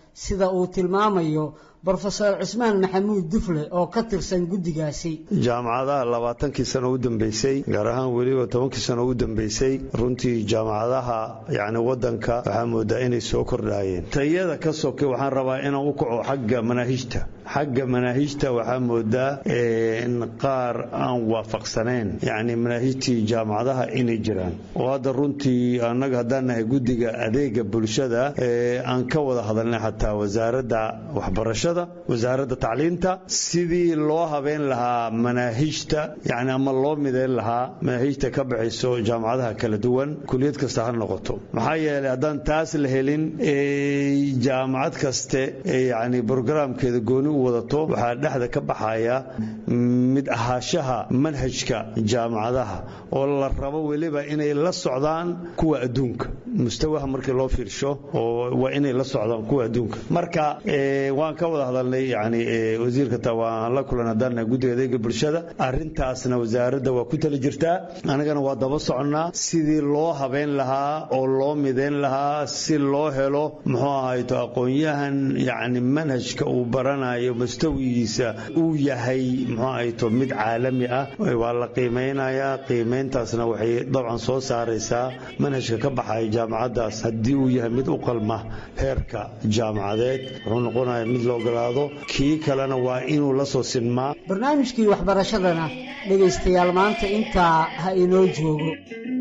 sida uu tilmaamayo brofesor cismaan maxamuud dufle oo ka tirsan guddigaasi
jaamacadaha labaatankii sano u dambeysay gaar ahaan weliba tobankii sano u dambeysay runtii jaamacadaha yacni waddanka waxaa moodaa inay soo kordhaayeen tayada ka soke waxaan rabaa inaan u kaco xagga manaahijta xagga manaahijta waxaa moodaa in qaar aan waafaqsanayn yacni manaahijtii jaamacadaha inay jiraan oo hadda runtii annaga haddaan nahay guddiga adeega bulshada aan ka wada hadalnay xataa wasaaradda waxbarashada wasaaradda tacliinta sidii loo habeen lahaa manaahijta yani ama loo midayn lahaa manaahijta ka baxayso jaamacadaha kala duwan kuliyad kasta ha noqoto maxaa yeelay haddaan taas la helin jaamacad kaste yani brograamkeeda gooni u wadato waxaa dhexda ka baxaya mid ahaashaha manhajka jaamacadaha oo la rabo weliba inay la socdaan kuwa adduunka mustawaha markii loo fiirsho oo waa inay la socdaan kuwa adduunka marka waan ka wada hadalnay yani wasiirka taa waan la kulan haddaan guddiga adeega bulshada arrintaasna wasaaradda waa ku tali jirtaa anagana waa daba soconnaa sidii loo habeyn lahaa oo loo midayn lahaa si loo helo muxuu ahayto aqoon-yahan yani manhajka uu baranayo mustawigiisa uu yahay muxuu ahayto mid caalami ah waa la qiimeynayaa qiimeyntaasna waxay dabcan soo saaraysaa manhajka ka baxaya jaamacaddaas haddii uu yahay mid u qalma heerka jaamacadeed wuxuu noqonaya mid la ogolaado kii kalena waa inuu la soo sinmaa
barnaamijkii waxbarashadana dhegaystayaal maanta intaa ha inoo joogo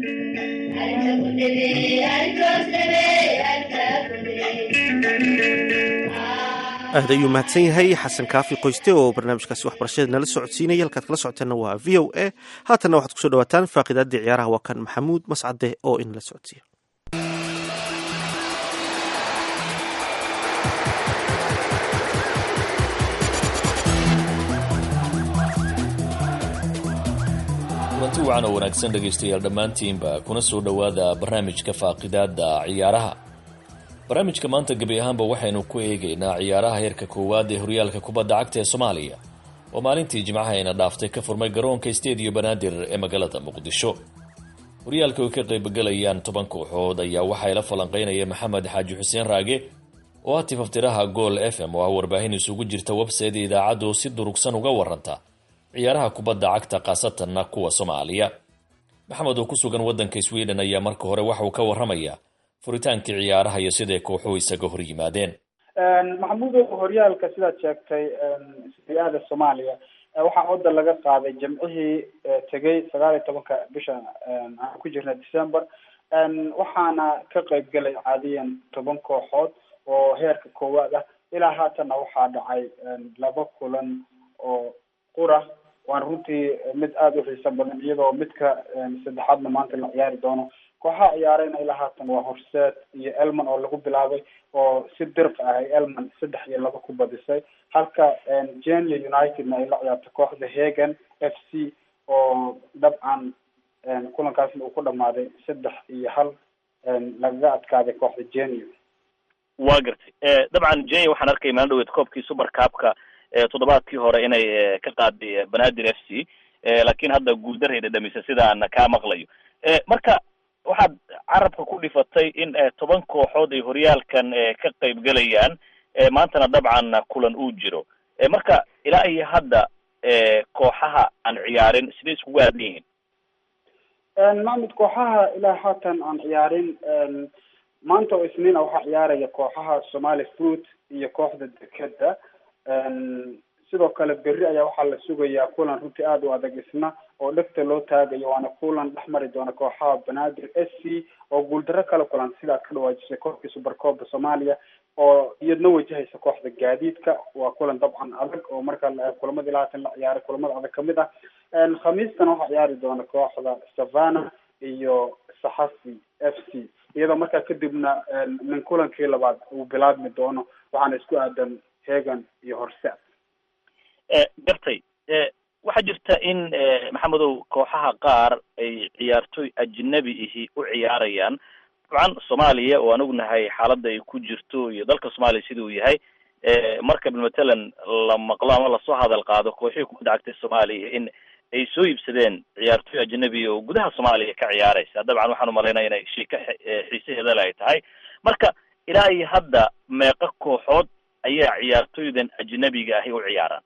aad ayuu mahadsan yahay xasan kaafi qoyste oo barnaamijkaasi waxbarashada nala socodsiinaya halkaad kala socoteenna waa v o a haatanna waxaad kusoo dhawaataan faaqidaadii ciyaaraha waa kan maxamuud mascade oo inala socodsiiya
kulanti wacan oo wanaagsan dhegaystayaal dhammaantiinba kuna soo dhowaada barnaamijka faaqidaada ciyaaraha barnaamijka maanta gebi ahaanba waxaynu ku eegaynaa ciyaaraha heerka koowaad ee horyaalka kubadda cagta ee soomaaliya oo maalintii jimcahayna dhaaftay ka furmay garoonka stadiyo banaadir ee magaalada muqdisho horyaalka ay ka qaybgalayaan toban kooxood ayaa waxaa ila falanqeynaya maxamed xaaji xuseen raage oo ah tifaftiraha gool f m oo ah warbaahin isugu jirta website idaacaddu si durugsan uga waranta ciyaaraha kubadda cagta khaasatanna kuwa soomaaliya maxamed oo ku sugan waddanka sweden ayaa marka hore waxa uu ka warramaya furitaankii ciyaaraha iyo siday kooxuhu isaga hor yimaadeen
maxamuudow horyaalka sidaad sheegtay siriada soomaaliya waxaa wadda laga qaaday jamcihii tegay sagaal iyo tobanka bisha aan ku jirna december waxaana ka qayb galay caadiyan toban kooxood oo heerka koowaad ah ilaa haatanna waxaa dhacay laba kulan oo qura waana runtii mid aada u xiiso badan iyadoo midka saddexaadna maanta la ciyaari doono kooxaha ciyaareyna ilaa haatan waa horseed iyo elman oo lagu bilaabay oo si dirq ah ay elman saddex iyo laba ku badisay halka genia unitedna ay la ciyaarto kooxda hagan f c oo dabcan kulankaasna uu ku dhamaaday saddex iyo hal lagaga adkaaday kooxda genia
waa gartay dabcan jenya waxaan arkay maalin dhaweed koobkii super cupka toddobaadkii hore inay ka qaaday banaadir f c laakiin hadda guuldaray dhadhamisay sidaan kaa maqlayo marka waxaad carabka ku dhifatay in toban kooxood ay horyaalkan ka qayb galayaan maantana dabcan kulan uu jiro marka ilaa iyo hadda kooxaha aan ciyaarin siday iskugu aadan yihiin
maxmed kooxaha ilaa haatan aan ciyaarin maanta oo isniina waxaa ciyaaraya kooxaha somali fruit iyo kooxda dekeda sidoo kale berri ayaa waxaa la sugayaa kulan runtii aada u adag isna oo dhegta loo taagayo waana kulan dhex mari doona kooxaha banaadir s c oo guuldarro kala kulan sidaad ka dhawaajisay koobkii supercooba soomaaliya oo iyadna wajahaysa kooxda gaadiidka waa kulan dabcan adag oo marka kulamada ilaa haatan la ciyaaray kulamada adag kamid ah khamiistana waxaa ciyaari doona kooxda savana iyo saxafi f c iyadoo markaa kadibna min kulankii labaad uu bilaabmi doono waxaana isku aadan hegan iyo horse
gartay waxaa jirta in maxamedow kooxaha qaar ay ciyaartoy ajnabi ihi u ciyaarayaan dabcan soomaaliya oo anigu nahay xaaladda ay ku jirto iyo dalka soomaaliya sida uu yahay marka matalan la maqlo ama lasoo hadal qaado kooxihii kubadda cagtay soomaaliya in ay soo iibsadeen ciyaartoy ajnabi oo gudaha soomaaliya ka ciyaaraysa dabcan waxaan umalaynaya inay shika xiisaheeda le ay tahay marka ilaa iyo hadda meeqa kooxood ayaa ciyaartoydan ajnabiga ahi u ciyaaraan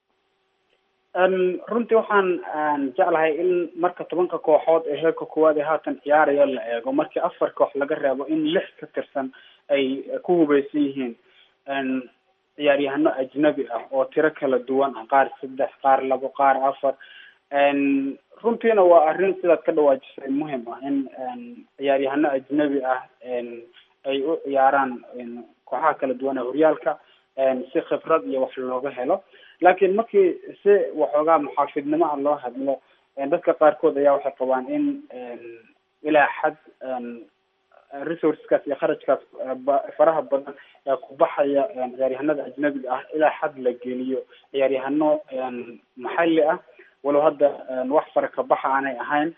runtii waxaan jeclahay in marka tobanka kooxood ee heerka koowaad ee haatan ciyaaraya la eego markii afar koox laga reebo in lix ka tirsan ay ku hubeysan yihiin ciyaaryahano ajnabi ah oo tiro kala duwan ah qaar saddex qaar labo qaar afar runtiina waa arrin sidaad ka dhawaajisay muhim ah in ciyaaryahano ajnabi ah ay u ciyaaraan kooxaha kala duwan ee horyaalka si khibrad iyo wax looga helo laakiin markii si waxoogaa muxaafidnimo ah loo hadlo dadka qaarkood ayaa waxay qabaan in ilaa xad resourceskaas iyo kharajkaas faraha badan ee ku baxaya ciyaaryahanada ajnabiga ah ilaa xad la geliyo ciyaaryahano maxalli ah walow hadda wax fara ka baxa aanay ahayn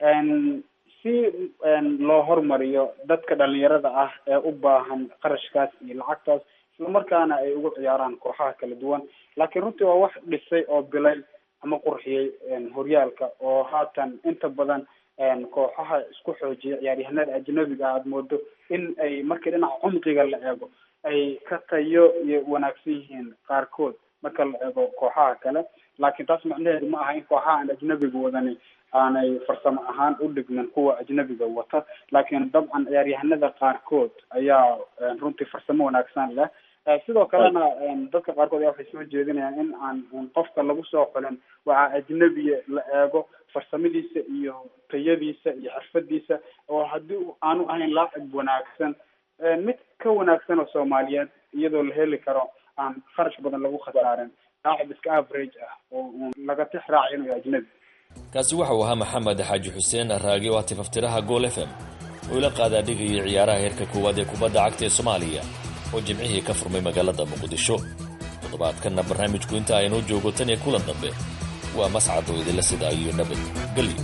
si loo hormariyo dadka dhalinyarada ah ee u baahan qarashkaas iyo lacagtaas islamarkaana ay ugu ciyaaraan kooxaha kala duwan laakiin runtii waa wax dhisay oo bilay ama qurxiyey horyaalka oo haatan inta badan kooxaha isku xoojiya ciyaaryahanada ajnabiga ah aada moodo in ay markii dhinaca cumqiga la eego ay ka tayo iyo wanaagsan yihiin qaarkood marka la eego kooxaha kale laakiin taas macnaheedu ma aha in kooxaha aan ajnabiga wadani aanay farsamo ahaan u dhigmin kuwa ajnabiga wata laakiin dabcan ciyaaryahanada qaarkood ayaa runtii farsamo wanaagsan leh sidoo kalena dadka qaarkood ayaa waxay soo jeedinayaan in aan qofka lagu soo xulin waxaa ajnabiya la eego farsamadiisa iyo tayadiisa iyo xirfadiisa oo haddii aanu ahayn laacib wanaagsan mid ka wanaagsan oo soomaaliyeed iyadoo la heli karo aan kharash badan lagu khasaarin laacib iska average ah oo laga tix raaci inuu ajnabi
kaasi waxa uu ahaa maxamed xaaji xuseen raagi oo tifaftiraha gool f m oo ila qaadaa dhigayay ciyaaraha heerka koowaad ee kubadda cagta ee soomaaliya oo jimcihii ka furmay magaalada muqdisho toddobaadkanna barnaamijku inta aynoo joogo tan iyo kulan dambe waa mascad oo idinla sidaa iyo nabad gelyo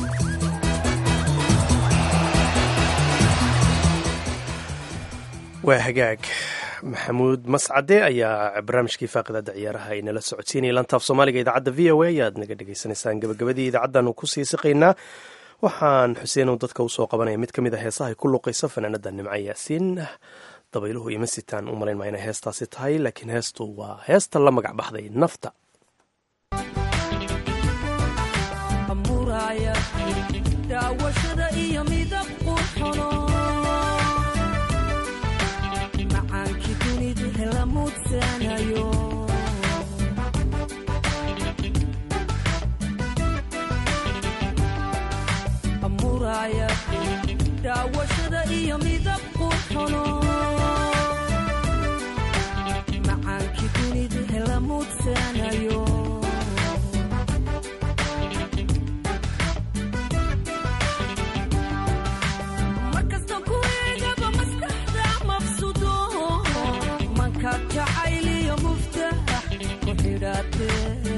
waa hagaag maxamuud mascade ayaa barnaamijkii faaqidada ciyaaraha ay nala socodsiinaya lantaaf soomaaliga idaacadda v o a ayaad naga dhagaysanaysaan gabagabadii idaacaddaanu kusii siqaynaa waxaan xuseenow dadka usoo qabanaya mid ka mid a heesaha ay ku luqayso fanaanada nimco yaasiin dabayluhu ima sitaan u malayn maa inay heestaasi tahay laakiin heestu waa heesta la magac baxday nafta
daawashada iyo midab qurxono macaankii dunida hela muudsanayo markasta ku eegaba maskaxda maqsudo manka jacayliyo muftax ku xidhaate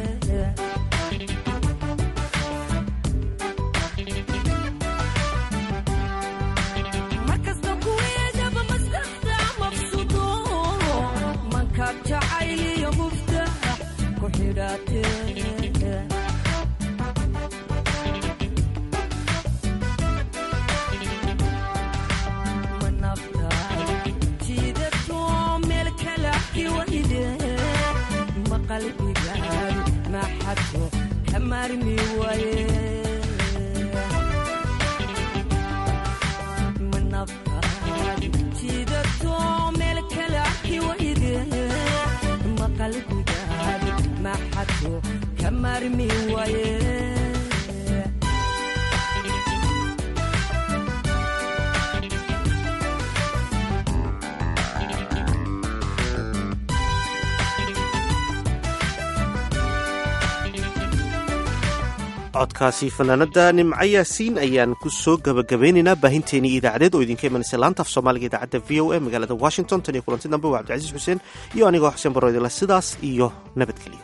codkaasi fanaanada nimco yaasiin ayaan ku soo gabagabeynaynaa baahinteenii idaacadeed oo idinka imanaysa laanta af soomaaliga idaacadda v o a magaalada washington tan iyo kulanti dambe waa cabdicasiis xuseen iyo anigoo xuseen baroydila sidaas iyo nabadgelyo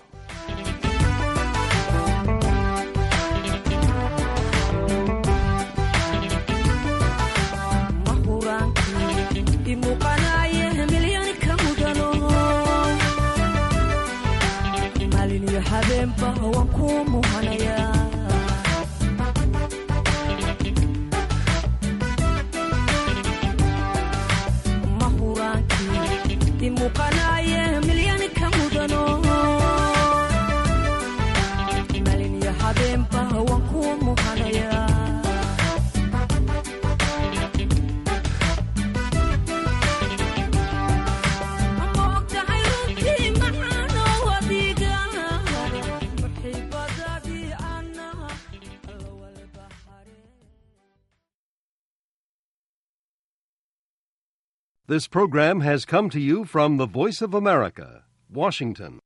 mahura muuqanaaye milyan ka mudano malin iyo habeenba waan ku muhanaya ma ogtahay runtii maxaanoo wadiga muxiibadadii annaha
This program has come to you from the Voice of America, Washington.